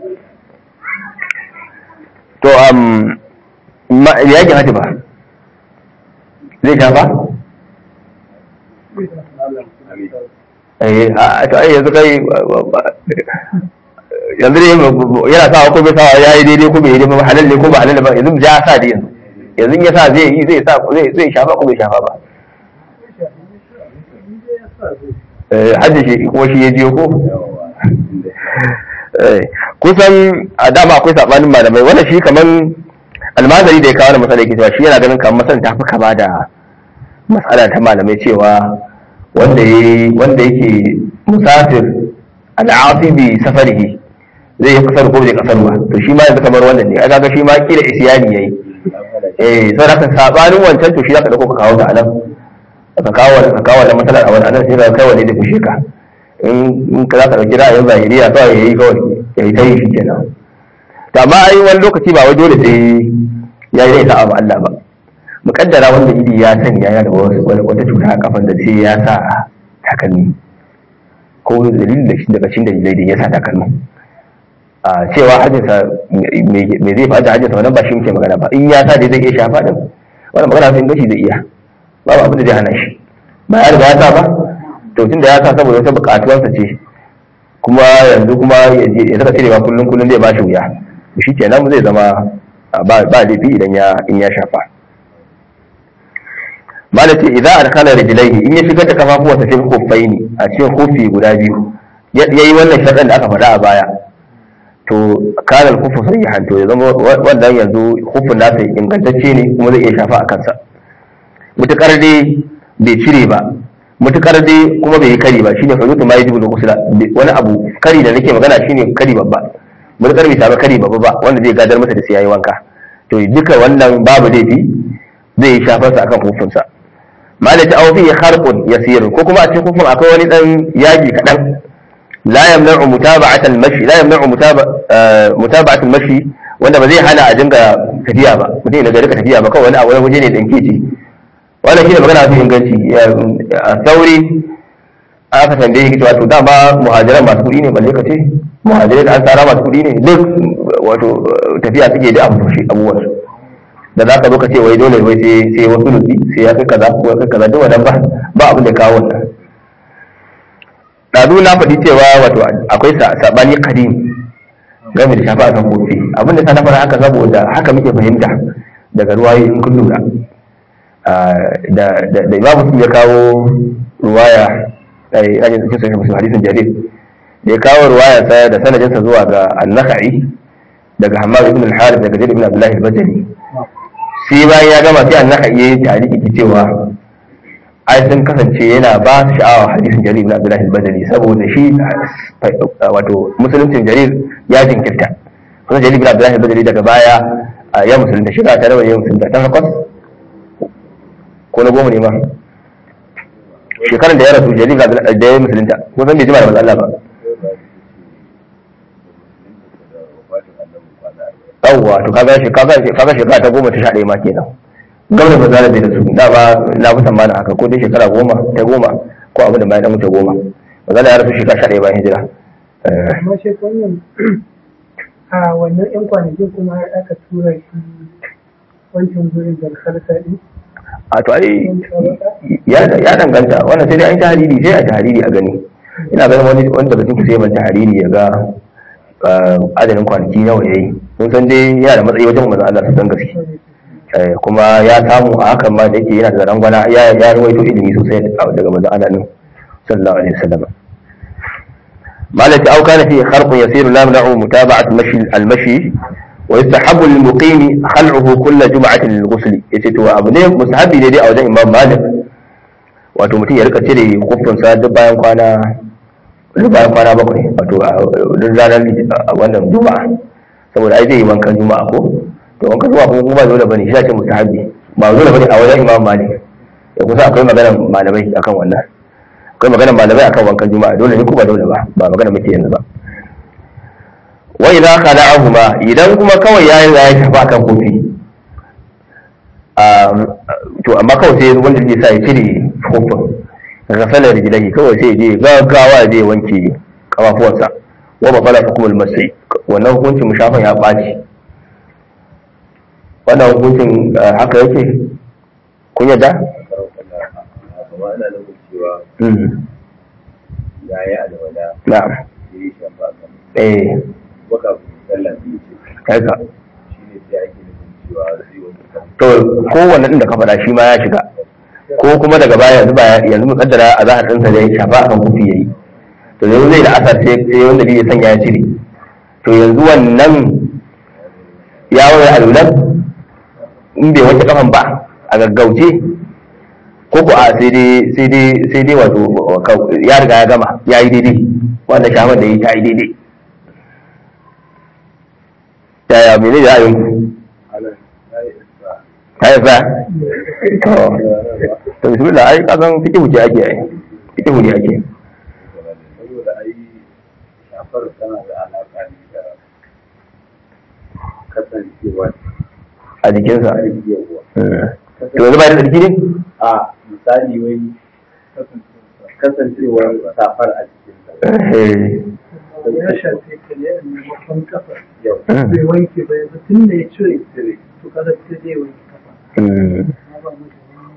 to um ya yake hati ba zai shafa eh a to ai yanzu kai yanzu ne yana sawa ko bai sawa ya yi daidai ko bai yi daidai ba halal ne ko ba halal ba yanzu ya sa da yanzu yanzu ya sa zai yi zai sa zai zai shafa ko bai shafa ba eh hajji shi ko shi ya jiyo ko kusan a dama akwai sabanin malamai wannan shi kaman almazari da ya kawo da matsala yake cewa shi yana ganin kamar masan ta fi kama da matsala ta malamai cewa wanda wanda yake musafir al'asi bi safarihi zai yi kasar ko bai kasar ba to shi ma yanzu kamar wannan ne kaga shi ma kila isyani yayi eh sai haka sabanin wancan to shi zaka dauko ka kawo ga anan ka kawo ka kawo da masalar a wannan anan sai ka kai wani da kushe ka in in ka zaka dauki ra'ayin zahiriya kawai yayi kawai yayi ta yi shi kenan to amma ai wani lokaci ba wai dole sai yayi zai sa'a ma Allah ba mukaddara wanda idi ya sanya yana da wata cuta a kafan da sai ya sa takalmi ko dalilin da shi daga cikin dalilai da ya sa takalmi a cewa hajjinsa me zai faɗa hajjinsa wannan ba shi muke magana ba in ya sa dai zai iya shafa din wannan magana sai gashi zai iya babu abin da zai hana shi ba ya riga ya sa ba to tunda ya sa saboda wata buƙatuwarsa ce kuma yanzu kuma ya saka cirewa kullum kullum zai ba shi wuya shi kenan zai zama ba laifi idan ya in ya shafa malati idza adkhala rijlaihi in ya shigar da kafafuwansa cikin kuffaini a cikin kufi guda biyu yayi wannan sharɗin da aka faɗa a baya to kana al-kufu sahihan to ya zama wannan yanzu kufin nasa ingantacce ne kuma zai iya shafa a kansa mutukar dai bai cire ba mutukar dai kuma bai yi kari ba shine fazutu ma yajibu al-ghusla wani abu kari da nake magana shine kari babba mutukar bai samu kari babba ba wanda zai gadar masa da sai yayi wanka to duka wannan babu laifi zai yi shafarsa akan kufinsa malati aw fi kharqun yasir ko kuma a cikin kufin akwai wani dan yaji kadan la yamna'u mutaba'at al-mashi la yamna'u mutaba'at al-mashi wanda ba zai hana a dinga tafiya ba mutum ya rika tafiya ba kawai wani abu wani waje ne dan kece wannan shine magana mafi inganci a sauri aka tambaye shi cewa to dama muhajiran masu kuɗi ne balle ka ce muhajirai da an tsara masu kuɗi ne duk wato tafiya suke da abu shi abubuwan su da za ka zo ka ce wai dole wai sai sai wasu nutsi sai ya kai kaza ko ya kai kaza duk wannan ba ba abin da ya kawo wannan ɗazu na faɗi cewa wato akwai saɓani kadim game da shafa akan kofi abin da ta na fara haka saboda haka muke fahimta daga ruwaye in kun lura da da imamu sun ya kawo ruwaya ai ajin cikin sahih muslim hadisin jarir da ya kawo ruwaya sa da sanadinsa zuwa ga an-nakhai daga hammad ibn al-harith daga jarir ibn abdullah al-bajali sai bayan ya gama sai an-nakhai yayi tariki cewa ai sun kasance yana ba su sha'awa hadisin jarir ibn abdullah al-bajali saboda shi wato musuluncin jarir ya jinkirta kuma jarir ibn abdullah al-bajali daga baya ya musulunta shiga ta rawa ya musulunta ta takwas ko na goma ne ma shekaran da ya rasu jarir da ya musulunta ko san bai jima da manzo Allah ba yawwa to kaga shi kaga kaga shekara ta goma ta sha ɗaya ma kenan gwamnati ba za da su da ba na fi tsammanin haka ko dai shekara goma ta goma ko abin da bayan mutu goma ba za da ya rasu shekara sha ɗaya bayan hijira amma shi wannan a wannan yan kwanakin kuma har aka tura shi wancan gurin da kalsa din a to ai ya danganta wannan sai dai an tahariri sai a tahariri a gani ina ganin wani wani daga cikin sai ban tahariri ya ga adadin kwanaki nawa yayi mun san dai yana da matsayi wajen manzon Allah san gaske kuma ya samu a hakan ma da yake yana da rangwana ya ya rawaito ilimi sosai daga manzon Allah din sallallahu alaihi wasallam مالك أو كان فيه خرق يسير لا يمنع متابعة المشي المشي ويستحب للمقيم خلعه كل جمعة للغسل يتتوى أبنه مستحب يدي أو ده إمام مالك wato mutum ya rika cire kufinsa duk bayan kwana duk bayan kwana bakwai wato duk ranar wannan juma'a saboda ai zai yi wankan juma'a ko to wankan juma'a kuma kuma ba dole bane shi ce mustahabi ba dole bane a wajen imam malik ya kusa akwai maganar malamai akan wannan akwai maganar malamai akan wankan juma'a dole ne ko ba dole ba ba magana muke yanzu ba wa idza khala'ahuma idan kuma kawai yayi ya shafa kan kofi to amma kawai sai wanda zai sa ya cire kofin ghasala rijlahi kawai sai je gaggawa zai wanke kafafuwansa wa ba fala hukumul masai wannan hukuncin mushafan ya baci wannan hukuncin haka yake kun yadda na'am eh haka to kowanne din da ka faɗa shi ma ya shiga ko kuma daga baya yanzu ba yanzu mu kaddara a zahar ɗinsa da ya shafa akan kufi yayi to yanzu zai da asar sai sai wanda bai sanya ya cire to yanzu wannan ya wani alulan in bai wanke kafan ba a gaggauce ko ko a sai dai sai dai sai dai wato ya riga ya gama ya yi daidai wanda shafan da ya yi ta yi daidai yaya mene da ra'ayin ku ta yi sa to bismillah ai kasan fiki wuce ake ai fiki wuce ake saboda ai shafar tana da alaƙa ne da kasancewa a jikinsa yawa to yanzu ba da tsarki ne a misali wai kasancewar safar a jikinsa ya shafe ka ne a maimakon kafa yau bai wanke ba yanzu tun da ya cire to kada sai zai wanke kafa amma ba mu da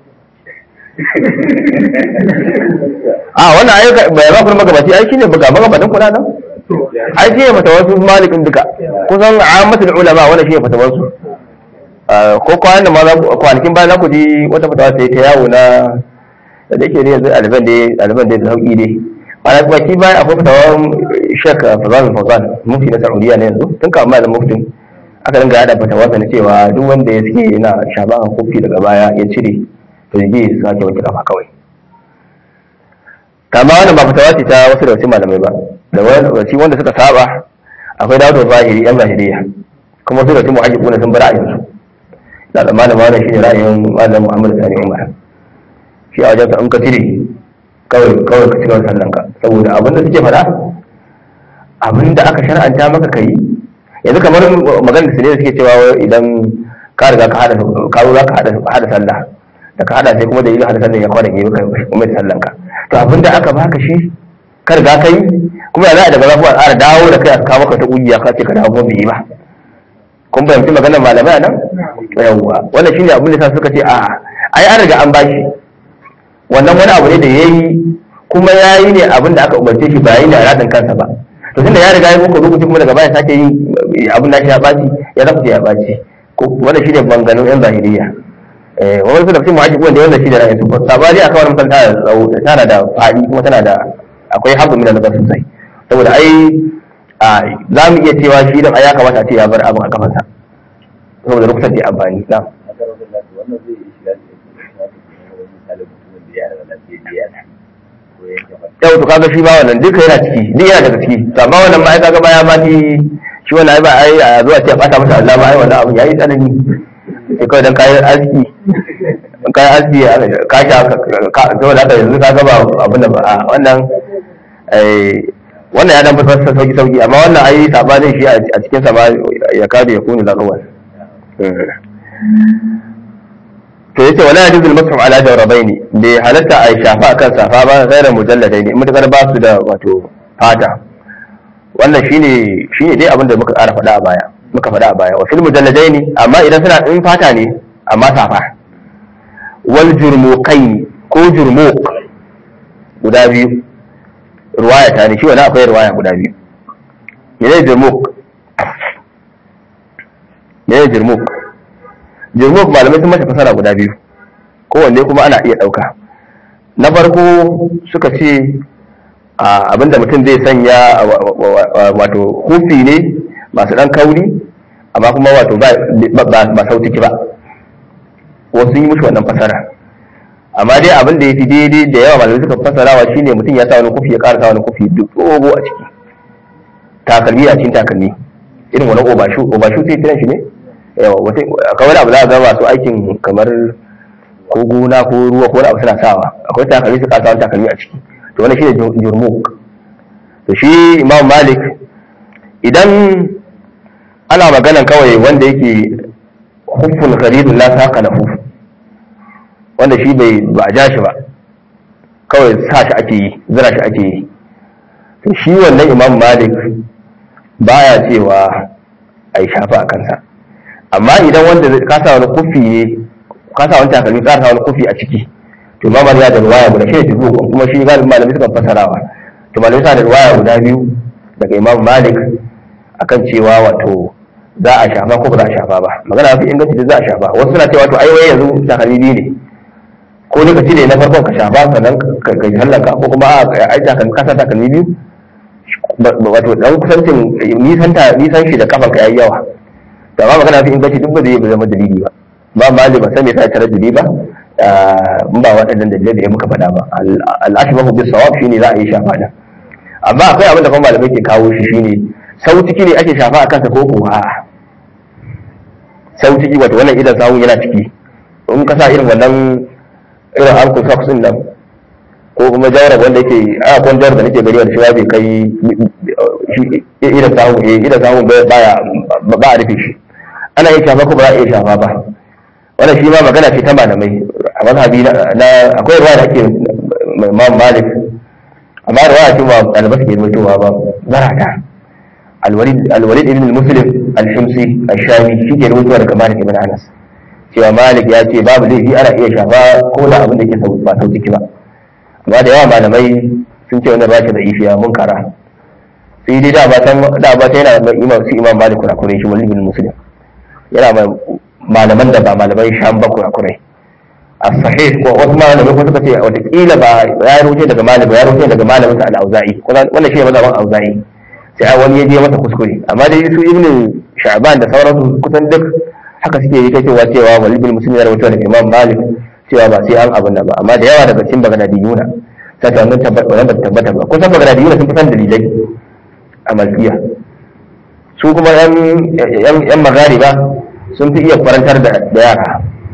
a wannan ayyuka bai ba kuma magabaci ai shine buga magabatan kula nan ai shine mata wasu malikin duka kusan ammatul ulama wannan shine fata wasu ko kwanan da ma za ku kwanakin bayan za ku ji wata fatawa ta yi ta yawo na da yake ne yanzu ɗaliban dai ɗaliban dai da sauƙi dai ana kuma ki bayan akwai fatawar shek fazan fazan mufti na saudiya na yanzu tun kama malam muftin aka dinga yada fatawa na cewa duk wanda ya suke yana shaban kofi daga baya ya cire to ya je ya sake wanke kafa kawai kama wannan ba fatawa ce ta wasu da wasu malamai ba da wani wanda suka saba akwai dawo da zahiri yan zahiriya kuma su da su muhajjibuna sun bar ra'ayinsu da zamanin wannan shine ra'ayin malam muhammad sani umar shi a wajen in ka cire kawai kawai ka cire sallan ka saboda abin da suke faɗa abin da aka shar'anta maka kai yanzu kamar maganar su ne suke cewa idan ka riga ka hada ka zo za ka hada hada sallah da ka hada sai kuma da yi hada sallan ya kwana gefe ka kuma da sallan ka to abin da aka baka shi kar ga kai kuma ya za a daga zafi a ƙara dawo da kai a kawo maka ta ƙungiya ka ce ka dawo bai yi ba kun fahimci maganar malamai a nan yawwa wannan shine abin da sa suka ce a'a ai an riga an bashi wannan wani abu ne da yayi kuma yayi ne abin da aka umarce shi ba yayi da radin kansa ba to tunda ya riga ya muku lokaci kuma daga baya sake yin abin da ya baci ya zaku ya baci wannan shine banganin yan zahiriya eh wani su da cikin muhaji wanda wanda shi da ra'ayin su sabani akan wannan kan tana tsawo tana da fadi kuma tana da akwai habu min nazar sosai saboda ai za mu iya cewa shi dan ya kamata a ce ya bar abin a kafansa saboda rukutar da amfani na wannan zai yi shiga cikin misalin mutumin da ya rana lafiya ko yanke yau to kaga shi ba wannan duka yana ciki duk yana daga ciki to amma wannan ma ai kaga baya ma shi shi wannan ai ba ai a zuwa ce a bata masa Allah ba ai wannan abu yayi tsanani sai kawai dan kayan aski kayan aski ka sha ka saboda haka yanzu kaga ba abin da ba a wannan eh wannan ya dan fi sauki sauki amma wannan ai sabanin shi a cikin sa ma ya kada ya kunu lagawan to yace wala yajuzul mashu ala jawrabaini bai halatta a shafa akan safa ba gairar mujalladaini mutakar ba su da wato fata wannan shine shine dai abin da muka ƙara faɗa a baya muka faɗa a baya wa fil mujalladaini amma idan suna in fata ne amma safa wal jurmuqaini ko jurmuq guda biyu ruwaya ta ne shi wani akwai ruwaya guda biyu mene jurmuq mene jurmuq jurmuq malamai sun masa fasara guda biyu kowanne kuma ana iya ɗauka na farko suka ce abinda mutum zai sanya wato hufi ne masu ɗan kauri amma kuma wato ba sautiki ba wasu yi mushi wannan fasara amma dai abin da ya fi daidai da yawa malamai suka fasarawa shine mutum ya sa wani kufi ya ƙara sa wani kufi duk tsogo a ciki takalmi a cikin takalmi irin wani obashu obashu sai kiran shi ne yawa wata kawai abu za a ga masu aikin kamar ko gona ko ruwa ko wani abu suna sawa akwai takalmi su kasa wani takalmi a ciki to wani shine jurmuk to shi imam malik idan ana maganan kawai wanda yake hufun gharidun la saqa lahu wanda shi bai ba a ja shi ba kawai sa shi ake yi zira shi ake yi to shi wannan imam malik baya cewa a yi shafa a kansa amma idan wanda ka sa wani kufi ne ka sa wani takalmi ka sa wani kufi a ciki to imam malik ya da ruwaya guda shi ne tuzu kuma shi galibin malami suka fasarawa to malami sa da ruwaya guda biyu daga imam malik akan cewa wato za a shafa ko ba za a shafa ba magana mafi inganci da za a shafa wasu suna cewa to ai wai yanzu takalmi biyu ne ko ne ka cire na farkon ka shafa sannan ka yi hallaka ko kuma a ai takalmi ka sa takalmi biyu wato dan kusancin nisan ta nisan shi da kafan ka yayi yawa to amma magana fi inganci duk ba zai zama dalili ba ba mali ba sai me sai tare dalili ba in ba waɗannan dalilai da ya muka faɗa ba al-ashbahu bis sawab shine za a yi shafa da amma akwai abin da kuma malamai ke kawo shi shine sau ciki ne ake shafa a kansa ko ko a'a sau ciki wato wannan idan sawun yana ciki in ka sa irin wannan irin ankle socks din nan ko kuma jawara wanda yake a kwan jawar da nake gani wanda shi bai kai idan sawun eh idan sawun baya ba a rufe shi ana iya shafa ko ba za a iya shafa ba wannan shi ma magana ce ta malamai a mazhabi na akwai ruwa da ake imam malik amma ruwa ce ba ɗalibai suke mutuwa ba zarata alwalid ibn muslim al-himsi al-shami shi ke rubutuwa daga malik ibn anas cewa malik ya ce babu laifi ana iya shafa ko da abin da ke ba sau ciki ba amma da yawa malamai sun ce wannan rashi da ishiya mun kara sai dai da ba ta da ba ta yana mai imam su imam malik kurakurai shi walid ibn muslim yana mai malaman da ba malaman sham ba kurakurai a sahih ko wasu malamai ko suka ce watakila ba ya rubuce daga malam ya rubuce daga malamin sa al-auza'i wannan shi ne mazhaban auza'i sai wani ya je masa kuskure amma dai su ibnu sha'ban da sauransu kusan duk haka suke yi ta cewa cewa walid bin muslim ya rawaito daga imam malik cewa ba sai an abin nan ba amma da yawa daga cikin bagadadiyuna sai ta wannan tabbata wannan tabbata ba kusan bagadadiyuna sun fi san dalilai a malkiya su kuma yan yan yan magariba sun fi iya kwarantar da yara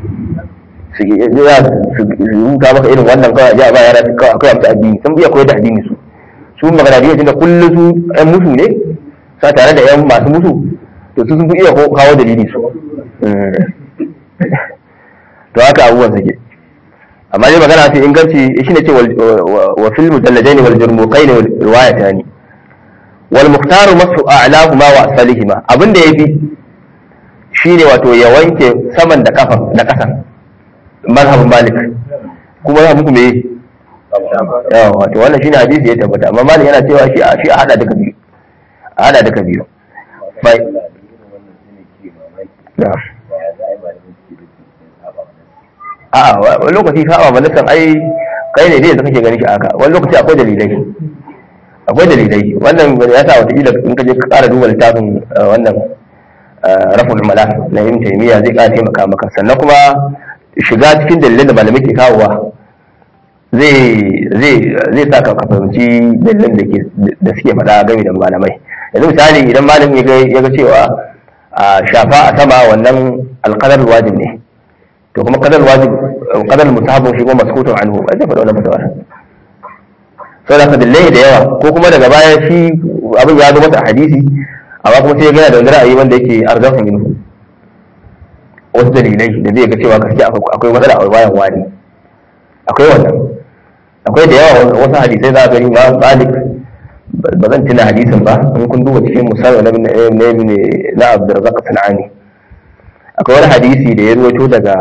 su ya su rubuta maka irin wannan kawai ja ba yara kawai akwai amsa addini sun iya koyar da addini su su maganadiya tunda kullum su yan musu ne sa tare da yan masu musu to su sun fi iya kawo dalili su to haka abubuwan suke amma dai magana fi inganci shine ce wa fil mujalladain wal jurmuqain wal riwayatan wal mukhtar masu a'lahuma wa asfalihima abinda yafi shine wato ya wanke saman da kafa da kasan mazhabin malik kuma ya muku me yawa wato wannan shine hadisi ya tabbata amma malik yana cewa shi a shi a hada duka biyu a hada duka biyu bai na'am a'a wani lokaci saba malikan ai kai ne dai da kake ganin shi aka wani lokaci akwai dalilai akwai dalilai wannan ya sa wata ila in ka je ka ƙara duba littafin wannan raful mala na ibn taymiya zai ƙara taimaka maka sannan kuma shiga cikin dalilan da malamai ke kawowa zai zai zai sa ka fahimci dalilan da ke da suke faɗa game da malamai yanzu misali idan malamin ya ga ya ga cewa a shafa a sama wannan alqadar wajib ne to kuma kadar wajib kadar musahabu shi kuma maskutun anhu ba zai faɗa wannan fatawa sau da kadillai da yawa ko kuma daga baya shi abin ya zo masa a hadisi amma kuma sai ya gana da wani ra'ayi wanda yake arzafa minhu wasu dalilai da zai ga cewa gaskiya akwai matsala a bayan wani akwai wannan akwai da yawa wasu hadisai za a gani ma malik ba zan tuna hadisin ba in kun duba cikin musamman na ibn na abdurrazzaq sanani akwai wani hadisi da ya ruwaito daga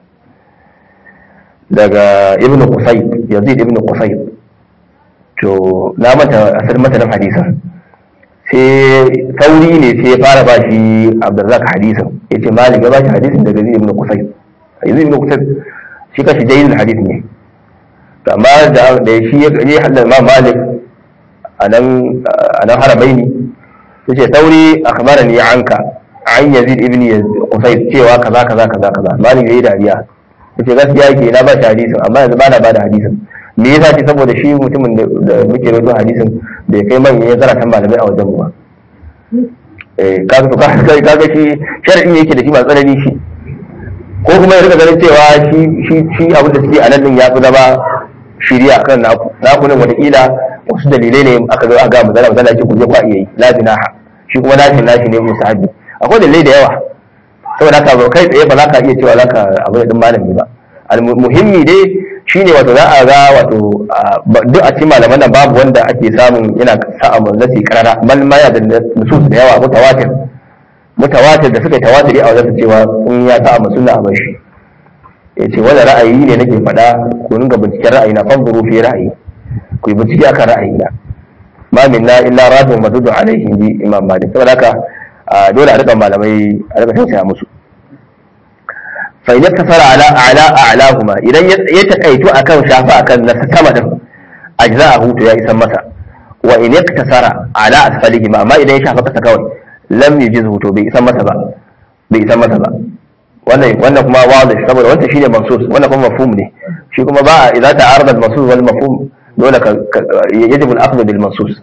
daga ibn qusay yazid ibn qusay to na mata asar matanin hadisin sai tauri ne sai ya fara ba shi abdurrazzaq hadisin yace malik ya ba shi hadisin daga yazid ibn qusay yazid ibn qusay shi kashi jayyid hadis ne amma da da shi ya halal ma malik anan anan haramaini yace tauri akhbarani anka an yazid ibn qusay cewa kaza kaza kaza kaza malik yayi dariya yace gaskiya yake na ba shi hadisin amma yanzu ba na ba da hadisin me yasa ce saboda shi mutumin da muke rawaito hadisin da ya kai manyan ya zaratan malamai a wajen mu ba eh kaga to kaga kaga shi shar'i yake da shi ba tsanani shi ko kuma ya rika ganin cewa shi shi shi abin da suke a nan din ya fi zama shiriya kan naku naku ne wataƙila wasu dalilai ne aka zo aka ga mu zana mu zana ce ku je ku iya yi la binaha shi kuma nashi nashi ne musahabi akwai dalilai da yawa saboda haka ba kai tsaye ba za ka iya cewa za ka abu da ɗin malami ba muhimmi dai shine wato za a ga wato duk a cikin malaman nan babu wanda ake samun yana sa'a nasi karara bal ma ya da nusus da yawa mutawatir mutawatir da suka tawatiri a wajen cewa in ya sa'a sunna a bashi ya ce wani ra'ayi ne nake faɗa ku ringa binciken ra'ayi na fanzuru fi ra'ayi ku yi bincike akan ra'ayi na ma minna illa rafin madudu alaihi ji imam malik saboda haka dole a rika malamai a rika tausaya musu fa idan kasara ala ala a'lahuma idan ya takaitu akan shafa akan na sama din ajza'ahu to ya isan masa wa in yaktasara ala asfalihima amma idan ya shafa kasa kawai lam yujizhu to bai isan masa ba bai isan masa ba wannan wannan kuma wadih saboda wannan shine mansus wannan kuma mafhum ne shi kuma ba idza ta'arada al-mansus wal mafhum dole ka yajibu al-akhdh bil mansus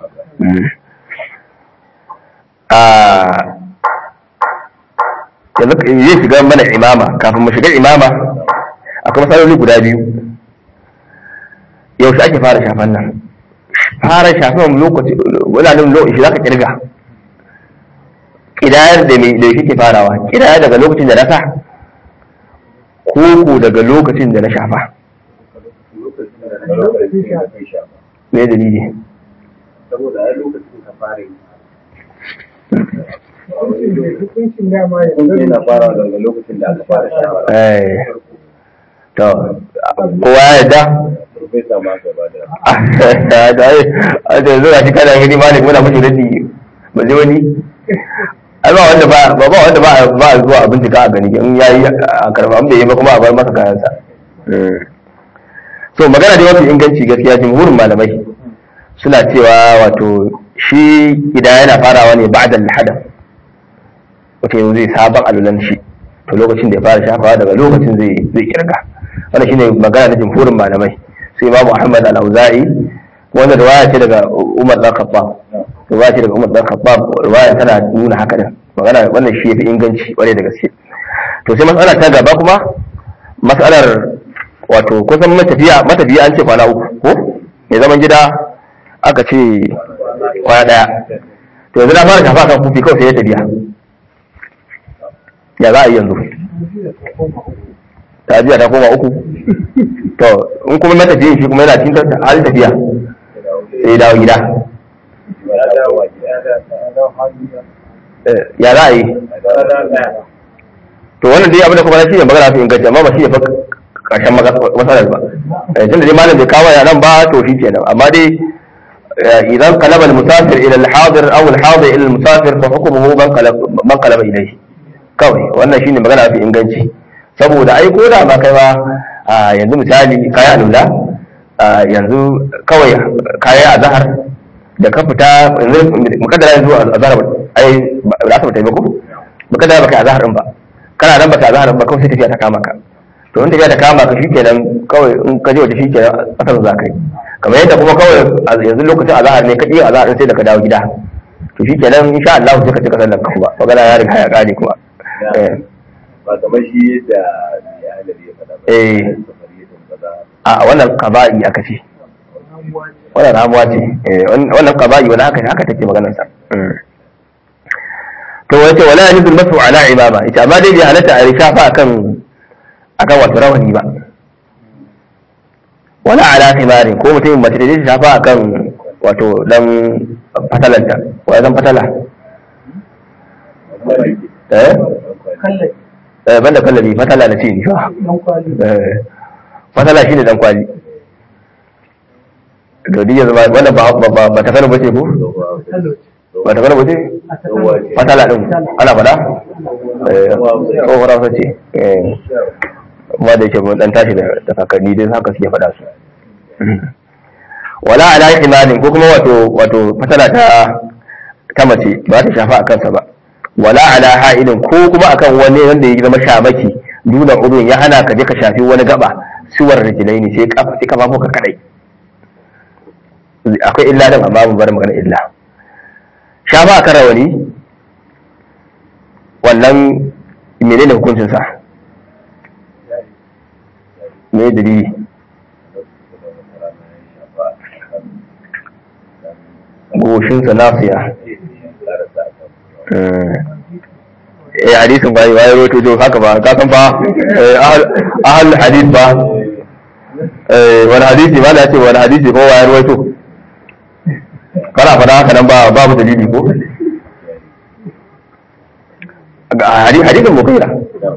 yanzu zai shiga mana imama kafin mu shiga imama akwai matsaloli guda biyu yaushe ake fara shafan nan fara shafan lokaci wani lokaci za ka kirga kidayar da mai da kike farawa kidaya daga lokacin da na sa ko ko daga lokacin da na shafa me dalili saboda ai lokacin ka fara yi hukuncin dama ya kun yana fara daga lokacin da aka fara shawara eh to kowa ya yarda profesa ma gaba da a da a da zuwa shi kana gani malik muna mashi radi ba zai wani ai ba wanda ba ba wanda ba ba zuwa a bincika a gani in yayi a karba an bai yi ba kuma a bar masa kayansa so magana da mafi inganci gaskiya jumhurin malamai suna cewa wato shi idan yana farawa ne ba'da al-hadath wato yanzu zai sabon alulan shi to lokacin da ya fara shafawa daga lokacin zai zai kirga wannan shine magana na jumhurin malamai sai imamu ahmad al-auza'i wanda riwaya ce daga umar dan khattab riwaya ce daga umar dan khattab riwaya tana nuna haka din magana wannan shi yafi inganci kwarai da gaske to sai mas'ala ta gaba kuma mas'alar wato kusan matafiya matafiya an ce kwana uku ko mai zaman gida aka ce kwana daya to yanzu na fara shafa kan kufi kawai sai ya tafiya ya za a yi yanzu ta juya ta koma uku to in kuma matafiyin shi kuma yana cikin halin tafiya sai ya dawo gida Eh, ya za a yi to wannan dai abin da kuma shi ne magana su inganci amma ba shi ne fa karshen matsalar ba Eh, tunda dai malam bai kawo ya nan ba to shi kenan amma dai eh, idan qalaba al-musafir ila al-hadir aw al-hadir ila al-musafir fa hukmuhu man qalaba man qalaba ilayhi kawai wannan shine magana fi inganci saboda ai ko da ba kai ba a yanzu misali kaya alula a yanzu kawai kaya azhar da ka fita yanzu mukaddara yanzu azhar ai ba za ka fita ba ko mukaddara baka azhar din ba kana nan baka azhar ba kawai sai tafiya ta kama ka to in tafiya ta kama ka shikenan kawai in ka je waje shikenan asar za ka yi kamar yadda kuma kawai a yanzu lokacin azhar ne ka iya azhar din sai da ka dawo gida to shikenan insha Allah sai ka cika sallar ka kuma magana ya riga ya kare kuma eh ba kamar shi yadda ya halabi ya faɗa ba Eh. safariyatun kaza a wannan qaba'i aka ce wannan ramuwa ce eh, wannan qaba'i wala haka haka take maganar sa Mm. to wace wala yanzul masu ala imama ita amma dai bai halatta a rishafa akan akan wato rawani ba wala ala khimarin ko mutum mace da zai shafa akan wato dan fatalanta wa zan fatala eh kallai eh banda kallabi fatala na ce ni fa dan kwali eh fatala shine dan kwali to duk yanzu ba wannan ba ba ba ta kana bace ko salo ba ta kana bace a ta kallai fatala din ana fada eh tsohuwar hausa ce eh kuma da yake mun dan tashi da da kakanni dai haka suke fada su wala ala imanin ko kuma wato wato fatala ta ta mace ba ta shafa a kansa ba wala ala ha'ilin ko kuma akan wani wanda ya zama shamaki duna udun ya hana ka je ka shafi wani gaba suwar rijilai ne sai kafa sai kafa ka kadai akwai illa din amma mun bar magana illa shafa akan rawani wannan menene hukuncin sa me dalili goshinsa nasiya eh hadisin bai wai roto to haka ba ka san ba ahal hadis ba eh wani hadisi ba da ce wani hadisi ko wai roto kana fada haka nan ba babu dalili ko ga hadi- hadisin mughira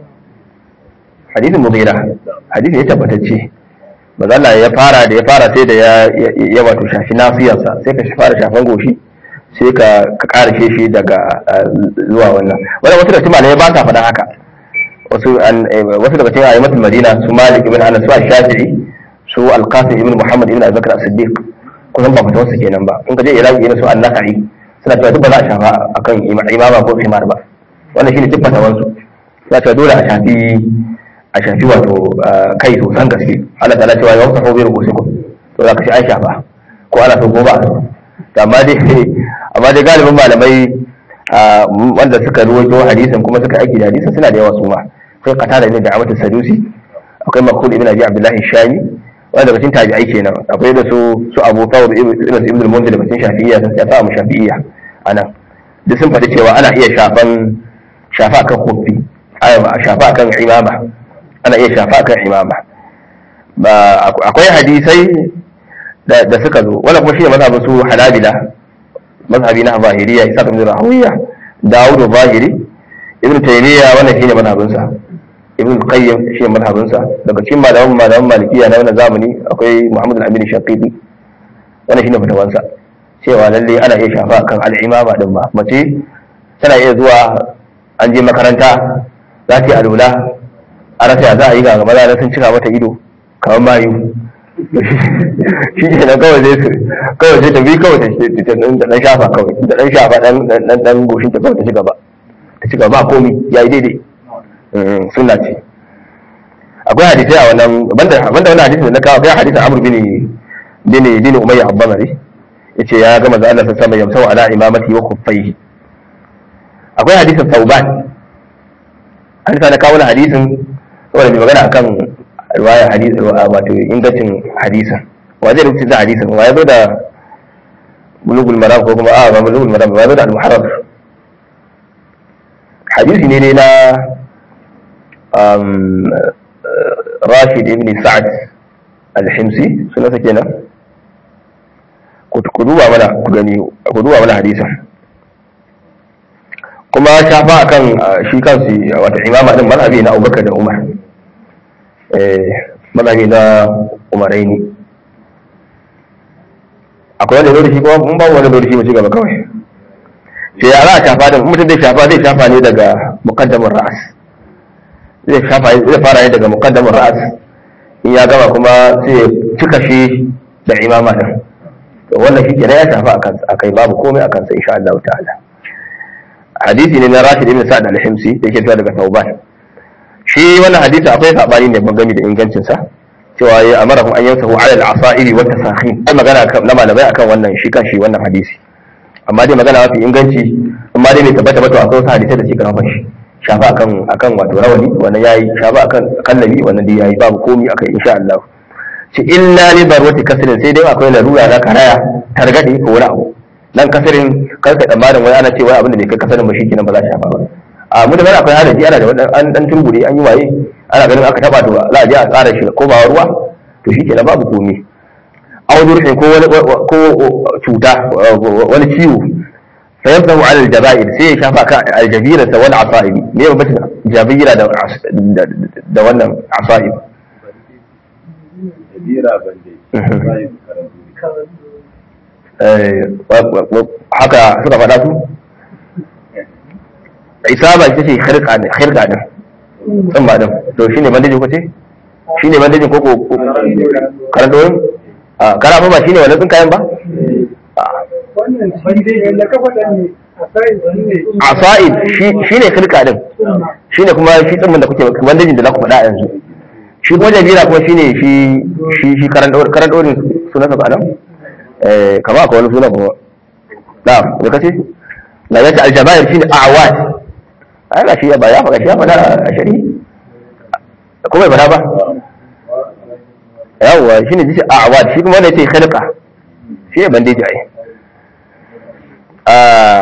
hadisin mughira hadisi ya tabbatacce mazalla ya fara da ya fara sai da ya ya wato shafi nasiyarsa sai ka fara shafan goshi sai ka ka karshe shi daga eh, zuwa wannan wannan wasu da cikin malamai ba sa faɗa haka wasu an eh, wasu daga cikin ayyukan madina su malik ibn anas su shafi'i su al-qasim ibn muhammad ibn abubakar as-siddiq kusan ba fatawa su kenan ba in ka je iraki irin su an-nasa'i suna cewa duk ba za a shafa akan ima- imama ko imar ba wannan shine duk fatawan su za ta dole a shafi a shafi wato eh, kai sosan gaske Allah ta'ala cewa ya wasa hobi rubusikum to za ka ci an shafa ko ana so ko ba a so To amma dai amma dai galibin malamai ah, wanda suka ruwaito hadisin kuma suka aiki da hadisin suna da yawa su ma sai qatada ibn da'amat sadusi akwai makul ibn abi abdullahi shami wanda daga cikin tabi'ai kenan akwai da su su abu thawb ibn ibn al-munzir daga cikin shafi'iyya sun shafa mu shafi'iyya anan duk sun faɗi cewa ana iya shafan shafa kan kofi shafa kan imama ana iya shafa kan imama ba akwai hadisai da da suka zo wannan kuma shi ne mazhabin su hanabila mazhabi na zahiriya isa ibn rahawiya dawud zahiri ibn taymiya wannan shine mazhabin sa ibn qayyim shine mazhabin sa daga cikin malaman malaman malikiya na wannan zamani akwai muhammad al-amin shaqidi wannan shine fatawan sa cewa lalle ana iya shafa kan al-imama din ma mace tana iya zuwa an je makaranta za ta yi alula a rasa ya za a yi ga gaba da sun cika mata ido kamar mayu shi ke nan kawai zai su kawai sai ta bi kawai ta ta ta dan shafa kawai ta dan shafa dan dan dan goshin ta kawai ta ci gaba ta ci gaba ba komi yayi daidai Mm, sunna ce akwai hadisai a wannan banda banda wannan hadisin da na kawo akwai hadisin Amr bin bin bin Umayya Abbamari yace ya ga manzo Allah sallallahu alaihi wasallam yamsau ala imamati wa khuffaihi akwai hadisin Tauban an sa na kawo wannan hadisin saboda mai magana akan riwayar hadisi wato ingancin hadisin wa zai rubuta da hadisin wa ya zo da bulugul maram ko kuma a ba bulugul maram ba ya zo da al-muharrar hadisi ne dai na um, rashid ibn sa'ad al-himsi sunansa kenan ku duba mana ku gani ku duba mana hadisin kuma shafa akan shi kansu wata imama din mazhabi na Abubakar da Umar eh mazhabi na Umaraini akwai wanda zai da shi kuma mun ba wanda zai da shi mu ci gaba kawai sai ya za a shafa da mutum zai shafa zai shafa ne daga muqaddamar ra'as zai shafa zai fara ne daga muqaddamar ra'as in ya gama kuma sai ya cika shi da imama din to wannan shi kenan ya shafa a kai babu komai a kansa insha Allah ta'ala hadisi ne na Rashid ibn Sa'd al-Himsi da yake zuwa daga Tauban shi wannan hadisi akwai sabani ne ban gami da ingancin sa cewa ya amara an yansahu ala al-asa'iri wa tasakhin ai magana na malamai akan wannan shi kan shi wannan hadisi amma dai magana mafi inganci amma dai bai tabbata ba to akwai wasu hadisai da suka rafa shi shafa akan akan wato rawani wannan yayi shafa akan kallabi wannan dai yayi babu komai akai insha Allah ci illa li darwati kasrin sai dai akwai larura na karaya targade ko wani abu dan kasirin karka tsammanin wai ana ce wai abin da bai kai kasarin ba shikenan ba za a shafa ba a mu da bana akwai halaji ana da wani an dan turbure an yi waye ana ganin aka taba to za a je a tsara shi ko ba ruwa to shikenan babu komai audurhin ko wani ko cuta wani ciwo fa yamsahu ala aljabair sai ya shafa kan aljabira sa wal asaibi me ba bata jabira da da wannan asaib Kabira bande. Bayan karatu. haka suka faɗa su isaba ita ce khirka ne khirka din tsumma din to shine bandejin ko ce shine bandejin ko ko karanto yin a kara ba shine wannan kayan ba wannan shi ne da kafa da ne a asa'id shi shine khirka din shine kuma shi tsumman da kuke bandejin da za ku faɗa yanzu shi kuma jabira kuma shine shi shi shi karan karan dorin sunansa ba nan eh kama akwai wani suna kuma na da kace na yace aljabair shine a'wad ai ga shi ba ya faɗa shi ya faɗa a shari kuma bai faɗa ba yawwa shine shi a'wad shi kuma wanda yace khilqa shi ne bandeji ai a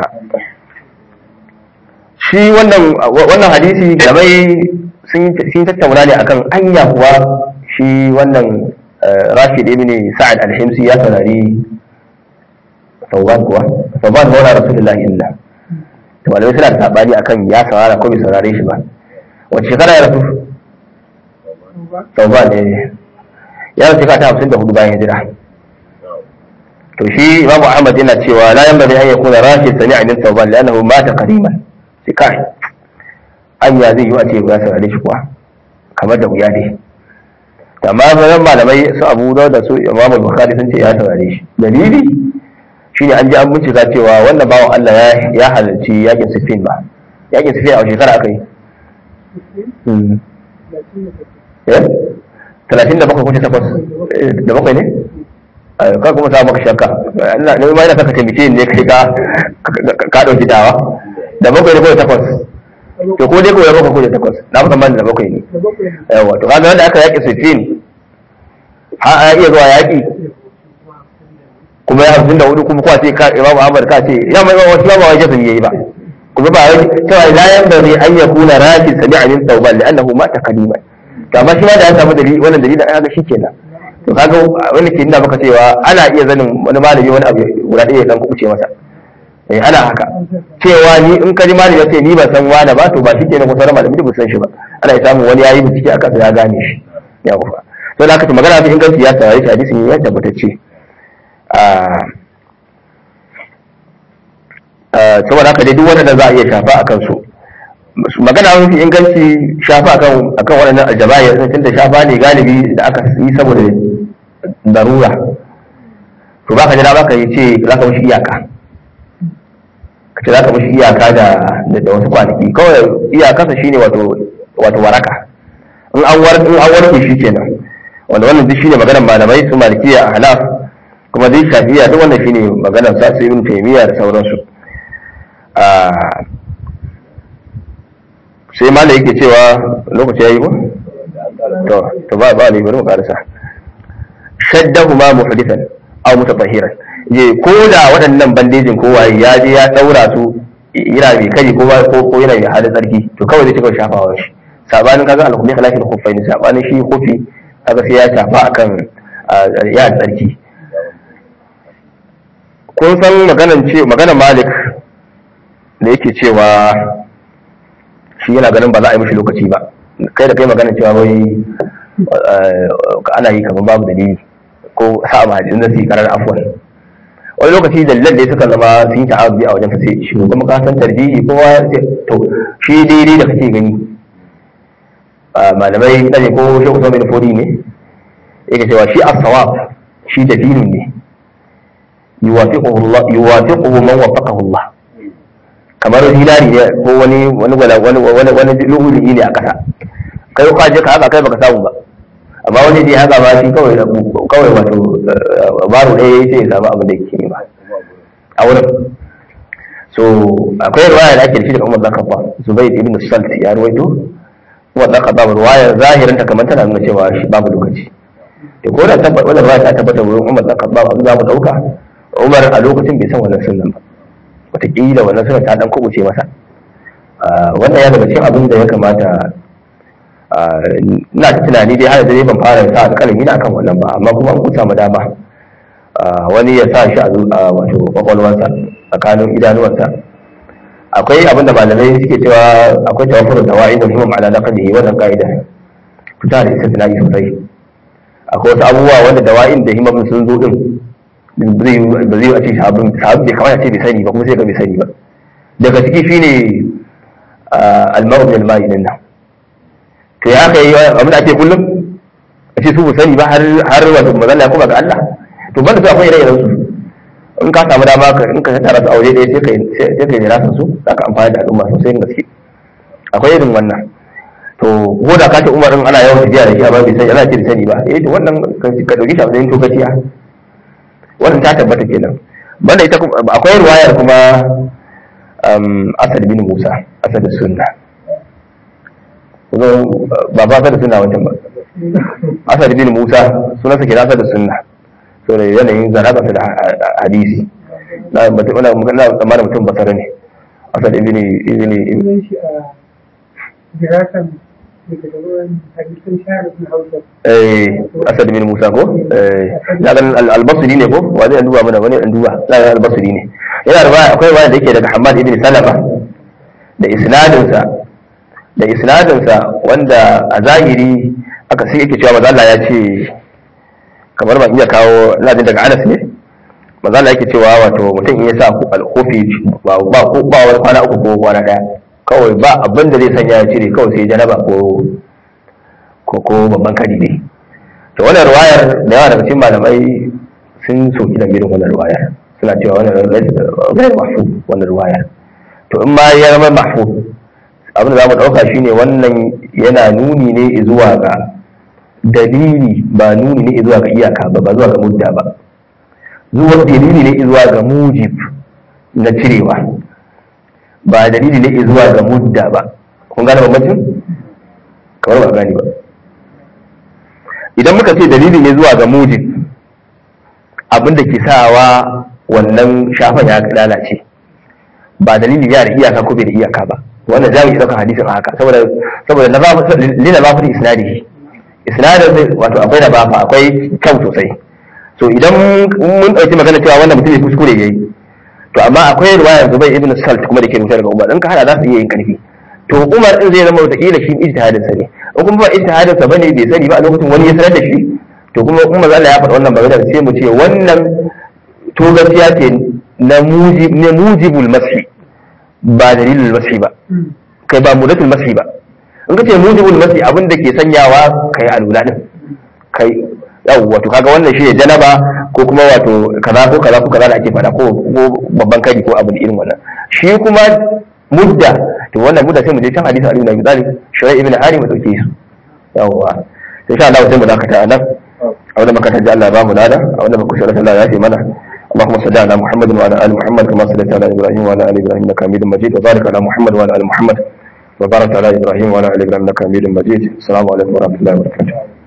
shi wannan wannan hadisi gabai sun sun tattauna ne akan anya kuwa shi wannan Rashid ibn Sa'ad al-Himsi ya saurari Tauban kuwa Tauban maula Rasulullahi illa to malamai suna da sabani akan ya saurara ko bai saurare shi ba wace shekara ya rasu Tauban ne ya rasu shekara ta hamsin da hudu bayan hijira to shi Imam Ahmad yana cewa la yanbaghi an yakuna Rashid sami'a min Tauban li'annahu mata qadiman sai kai anya zai yi a ce ya saurare shi kuwa kamar da wuya dai amma bayan malamai su abu da su imam bukhari sun ce ya saurare shi dalili shine an ji an bincika cewa wannan bawan Allah ya halarci yakin sifin ba yakin sifin a shekara aka yi talatin da bakwai kuce takwas da bakwai ne ka kuma sa maka shakka ina ne ma ina saka taimake ne kai ka ka dauki dawa da bakwai ne ko takwas to ko dai ko ya bakwai ko da takwas na fi tsammanin da bakwai ne yawa to kaga wanda aka yaƙi sittin har a iya zuwa yaƙi kuma ya hamsin da hudu kuma kuwa ce ka imam ahmad ka ce ya mai wasu ba wajen sun yayi ba kuma ba wai cewa la yan da zai an yakuna rashid sami'a min tawban li'annahu mata kaliman to amma shi ma da ya samu dalili wannan dalilin an ga shi kenan to kaga wani ke nuna maka cewa ana iya zanin wani malami wani abu guda ɗaya ya dan kuce masa eh ana haka cewa ni in ka ji malami ya ce ni ban san wani ba to ba shi kenan ko sauran malami duk san shi ba ana iya samun wani yayi bincike akan ya gane shi ya kufa to da aka ce magana ta inganci ya tare shi hadisi ne ya tabbatacce a saboda haka dai duk wanda za a iya shafa a kansu magana mafi inganci shafa akan akan waɗannan aljabayar tun da shafa ne galibi da aka yi saboda darura to baka jira baka yi ce za ka mishi iyaka ka ce za ka mishi iyaka da da wasu kwanaki kawai iyakarsa shine wato wato waraka in an war in an warke shi kenan wanda wannan duk shine maganar malamai su malikiya a halaf kuma dai shafiya duk wannan shine maganar sa su ibn taymiya da sauransu sai malai yake cewa lokaci yayi ko to to ba ba ne bari mu karasa shaddahu ma muhdithan aw mutatahhiran je ko da waɗannan bandejin ko waye ya je ya daura su yana mai kari ko ko yana mai halin tsarki to kawai zai cika shafawa shi sabanin kaga al-khumi khilafin khuffain sabanin shi khufi kaga sai ya shafa akan ya tsarki kun san maganan ce maganan Malik da yake cewa shi yana ganin ba za a yi mishi lokaci ba kai da kai maganan cewa wai ana yi kamar babu dalili ko sa'a ma hadisin da su yi karar afwan wani lokaci dalilan da suka zama sun yi ta'abbi a wajen sai shi kuma ka san tarjihi kowa to shi daidai da kake gani malamai na ne ko shi usman bin fodi ne yake cewa shi as-sawab shi dalilin ne yuwafiquhu Allah yuwafiquhu man wafaqahu Allah kamar hilali ne ko wani wani wani wani wani lu'uli ne a kasa kai ka je ka haka kai baka samu ba amma wani dai haka ba shi kawai kawai wato baro ɗaya yayi sai ya samu abin da yake nema a wurin so akwai riwaya da ake da shi daga Umar Zakaba Zubayr ibn Salt ya ruwaito Umar Zakaba riwaya zahirin ta kamar tana nuna cewa shi babu lokaci to ko da tabbata wannan riwaya ta tabbata wurin Umar Zakaba abin za mu dauka Umar a lokacin bai san wannan sunan ba wataƙila wannan sunan ta dan kubuce masa wannan ya daga cikin abin da ya kamata ina ta tunani dai har da dai ban fara sa alƙalami na akan wannan ba amma kuma an kusa mu dama wani ya sa shi a wato kwakwalwarsa tsakanin idanuwarsa akwai abin da malamai suke cewa akwai tawafurin da wa'i da himam ala naqlihi wannan ka'ida fita da istisna'i sosai akwai wasu abubuwa wanda da wa'in da himam sun zo din ba zai yi a ce sahabin sahabin bai kamata ce bai sani ba kuma sai ka bai sani ba daga ciki shine al-ma'u min al-ma'i din nan to ya kai abin da ake kullum a ce su bu sani ba har har wato mazalla ya kuma ga Allah to banda su akwai ire-iren su in ka samu dama ka in ka tara su a waje ɗaya sai ka sai ka jira su za ka amfani da al'umma sosai da gaske akwai irin wannan to ko da ka ce Umar in ana yawan tafiya da shi amma bai sani ana ce da sani ba eh to wannan ka dauki shi a matsayin tokaciya wannan ta tabbata kenan banda ita akwai ruwayar kuma Asad bin Musa Asad sunna ba ba da suna wancan ba asad bin musa sunansa ke nasa da sunna so da yanayin zaraba da hadisi na mutum na tsammanin mutum basara ne asad ibn ibn eh asad bin musa ko eh na ganin al-basri ne ko wani an duba mana wani an duba na ganin al-basri ne yana da akwai wani da yake daga hamad ibn salama da isnadinsa da isnadinsa wanda a zahiri aka sai yake cewa mazalla ya ce kamar ban iya kawo ladin daga anas ne mazalla yake cewa wato mutum in ya sa alkofi ba ba ko ba wani kwana uku ko kwana daya kawai ba abin da zai sanya ya cire kawai sai janaba ko ko ko babban kari ne to wannan ruwayar da yawa daga cikin malamai sun soki da irin wannan ruwayar suna cewa wannan ruwayar mahfuz wannan ruwayar to in ma ya zama mahfuz abin da za mu ɗauka shine wannan yana nuni ne zuwa ga dalili ba nuni ne zuwa ga iyaka ba ba zuwa ga mudda ba zuwa dalili ne zuwa ga mujib na cirewa ba dalili ne zuwa ga mudda ba kun gane bambancin kamar ba gani ba idan muka ce dalili ne zuwa ga mujib abin da ke sawa wannan shafan ya lalace ba dalili ya da iyaka ko bai da iyaka ba wannan za mu ɗaukar hadisin a haka saboda saboda na ba lina ba fi isnadi isnadin wato akwai na bafa akwai kyau sosai so idan mun ɗauki magana cewa wannan mutum ya kuskure yayi to amma akwai ruwayar zubai ibn salt kuma da ke rubuta daga umar in ka hada za su iya yin karfi to umar din zai zama wataƙila shi ijtihadin sa ne in kuma ba ijtihadin sa bane bai sani ba a lokacin wani ya sanar da shi to kuma umar Allah ya faɗa wannan magana sai mu ce wannan to gaskiya ce na mujib ne mujibul mashi ba dalilin mashi ba kai ba mudatul mashi ba in ka ce mujibul mashi abin da ke sanyawa kai alula din kai yau wato kaga wannan shi ne janaba ko kuma wato kaza ko kaza ko kaza da ake fada ko ko babban kari ko abu irin wannan shi kuma mudda to wannan mudda sai mu je can hadisi Ali ibn Abi Talib Shu'aib ibn Hari mu dauke su yawa insha Allah sai mu dakata a nan a wannan makarantar da Allah ya ba mu lada a wannan makarantar Allah ya fi mana اللهم صل على محمد وعلى ال محمد كما صليت على ابراهيم وعلى ال ابراهيم انك حميد مجيد وبارك على محمد وعلى ال محمد وبارك على ابراهيم وعلى ال ابراهيم انك حميد مجيد السلام عليكم ورحمه الله وبركاته